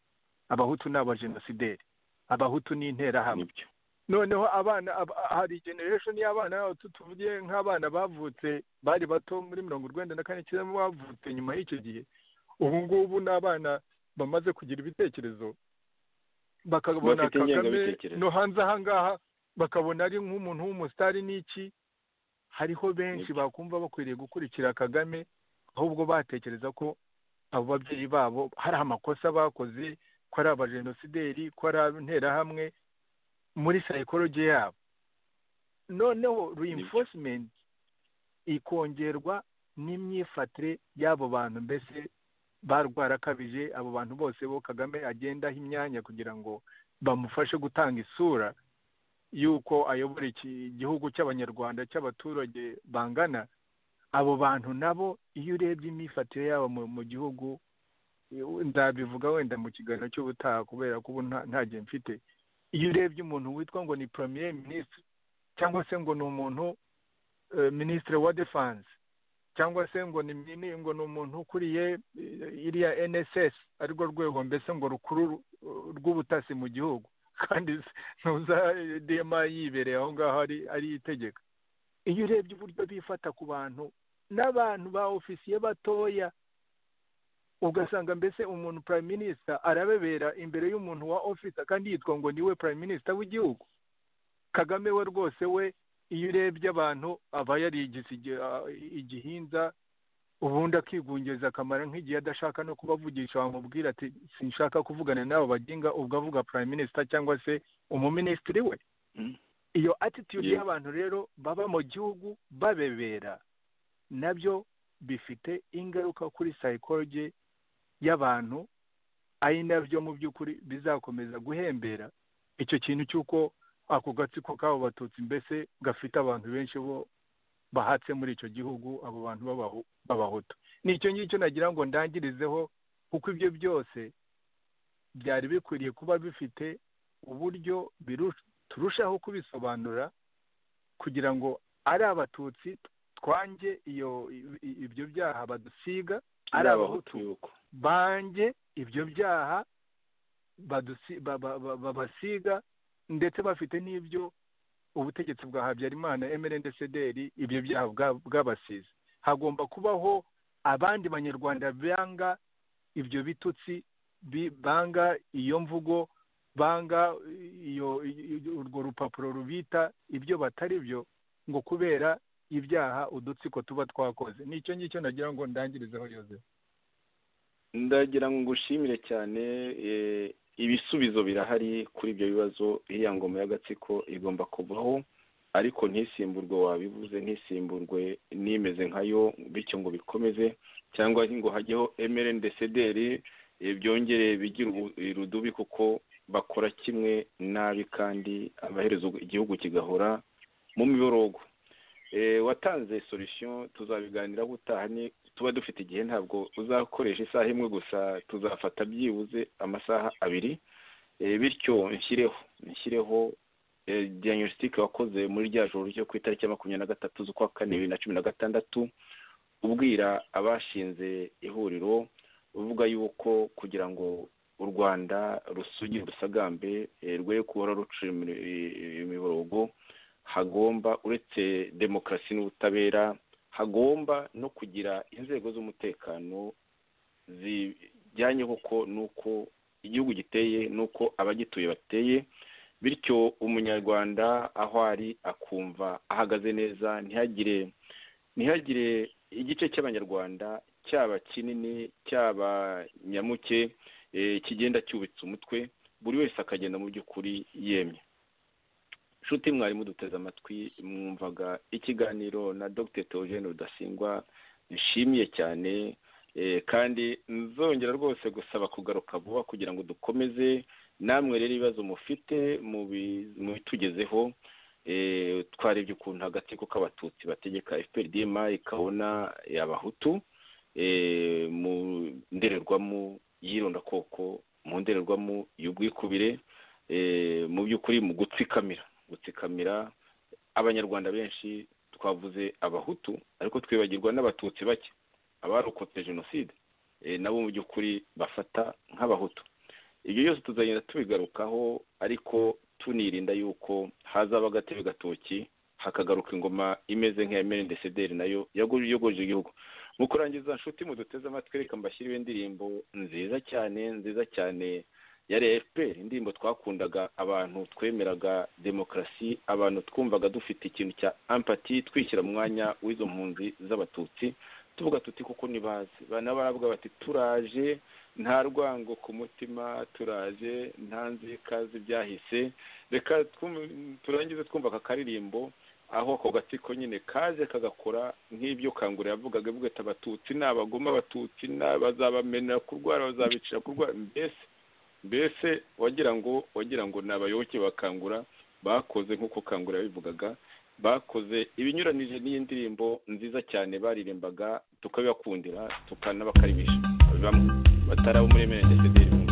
abahutu ni abajenosideri abahutu n'interahamwe nibyo noneho abana ab- hari generation y'abana bacu tuvuge nk'abana bavutse bari bato muri mirongo urwenda na kane cyenda bavutse nyuma y'icyo gihe ubu ngubu ni abana bamaze kugira ibitekerezo bakabona Bafite kagame ingengabitekerezo. no hanze aha ngaha bakabona ari nk'umuntu w'umusitari n'iki hariho benshi Nibyo. bakumva bakwiriye gukurikira kagame ahubwo batekereza ko abo babyeyi babo hari amakosa bakoze ko ari abajenosideri ko ari interahamwe muri sayikoloji yabo noneho reinforcement ikongerwa n'imyifatire y'abo bantu mbese barwarakabije abo bantu bose bo kagame agenda aha imyanya kugira ngo bamufashe gutanga isura y'uko ayobora iki gihugu cy'abanyarwanda cy'abaturage bangana abo bantu nabo iyo urebye imyifatire yabo mu, mu gihugu ndabivuga wenda mu kiganiro cy'ubutaha kubera ko ubu nta- nta gihe mfite iyo urebye umuntu witwa ngo ni premier ministre cyangwa se ngo ni umuntu eh, ministre wa defense cyangwa se ngo ni mini- ngo ni umuntu ukuriye eh, iriya NSS arirwo rwego mbese ngo rukuru eh, rw'ubutasi mu gihugu kandi ntuza eh, DMA yibereye aho ngaho ari ari itegeka iyo urebye uburyo bifata ku bantu n'abantu ba ofisiye batoya ugasanga mbese umuntu prime minister arabebera imbere y'umuntu wa officer kandi yitwa ngo niwe prime minister w'igihugu kagame we rwose we iyo urebye abantu aba yarigize igi- ah, igihinza ubundi akigungiza akamara nk'igihe adashaka no kubavugisha wamubwira ati sinshaka kuvugana n'abo baginga ubwo avuga prime minister cyangwa se umuminisitiri we Mm. iyo attitude Yeah. y'abantu rero baba mu gihugu babebera nabyo bifite ingaruka kuri psychology y'abantu ari nabyo mu by'ukuri bizakomeza guhembera icyo kintu cy'uko ako gatsiko k'abo batutsi mbese gafite abantu benshi bo bahatse muri icyo gihugu abo bantu b'abahu- b'abahutu ni icyo ngicyo nagira ngo ndangirizeho kuko ibyo byose byari bikwiriye kuba bifite uburyo biru- turushaho kubisobanura kugira ngo ari abatutsi twange iyo i- i- ibyo byaha badusiga ari abahutu yuko bange ibyo byaha badusi- ba- ba- ba- babasiga ndetse bafite n'ibyo ubutegetsi bwa habyarimana mrndcdr ibyo byaha bwa- bwabasize hagomba kubaho abandi banyarwanda banga ibyo bitutsi bi- banga iyo mvugo banga iyo iyo- urwo rupapuro rubita ibyo batari byo ngo kubera ibyaha udutsiko tuba twakoze ni icyo ngicyo nagira ngo ndangirizeho yozefu ndagira ngo ngushimire cyane eh, ibisubizo birahari kuri ibyo bibazo iriya ngoma y'agatsiko igomba kuvaho ariko ntisimburwe wabivuze ntisimburwe nimeze nkayo bityo ngo bikomeze cyangwa ngo hajyeho emerendecederi byongere bigire ubu- irudubi kuko bakora kimwe nabi kandi amaherezo igihugu kigahora mu miborogo Eh, watanze solution tuzabiganiraho utaha ni tuba dufite igihe ntabwo uzakoresha isaha imwe gusa tuzafata byibuze amasaha abiri Eh, bityo nshyireho nshyireho eh, diagnostic wakoze muri rya joro ryo ku itariki ya makumyabiri na gatatu z'ukwa kane bibiri na cumi na gatandatu ubwira abashinze ihuriro uvuga yuko kugira ngo u rwanda rusugire urusagambe eh, rwe kuhora rucira imi- eh, imiborogo hagomba uretse demokarasi n'ubutabera hagomba no kugira inzego z'umutekano zijyanye koko n'uko igihugu giteye n'uko abagituye bateye bityo umunyarwanda aho ari akumva ahagaze neza ntihagire ntihagire igice cy'abanyarwanda cyaba kinini cyaba nyamuke eh, kigenda cyubitse umutwe buri wese akagenda mu by'ukuri yemye nshuti mwari muduteze amatwi mwumvaga ikiganiro na dr theogene rudasingwa nshimiye cyane eh, kandi nzongera rwose gusaba kugaruka vuba kugira ngo dukomeze namwe rero ibibazo mufite mubi- mubitugezeho eh, twarebye ukuntu agatsiko k'abatutsi bategeka fpr dma ikabona abahutu eh, mu ndorerwamo y'irondakoko mu ndorerwamo y'ubwikubire eh, mu by'ukuri mu gutsikamira gutsikamira abanyarwanda benshi twavuze abahutu ariko twibagirwa n'abatutsi bake abarokotse jenoside eh, nabo mu by'ukuri bafata nk'abahutu ibyo byose tuzagenda tubigarukaho ariko tunirinda yuko hazaba agatebe gatoki hakagaruka ingoma imeze nk'iya merinde sederi nayo yogoje igihugu mu kurangiza nshuti muduteze amatwi reka mbashyiriwe indirimbo nziza cyane nziza cyane ya efuperi indirimbo twakundaga abantu twemeraga demokarasi abantu twumvaga dufite ikintu cya ampati twishyira mu mwanya w'izo mpunzi z'abatutsi tuvuga tuti kuko ntibazi baravuga bati turaje nta rwango ku mutima turaje nta nzika z'ibyahise reka turangize twumva aka karirimbo aho ako gatsiko nyine kaje kagakora nk'ibyo kangura yavugaga avuga ati abatutsi ni abagoma abatutsi bazabamenera kurwara bazabicira kurwara mbese mbese wagira ngo wagira ngo ni abayoboke bakangura bakoze nk'uko kangura yabivugaga bakoze ibinyuranije n'iyi ndirimbo nziza cyane baririmbaga tukabibakundira tukanabakarimisha bamwe batari abo muri mene ndetse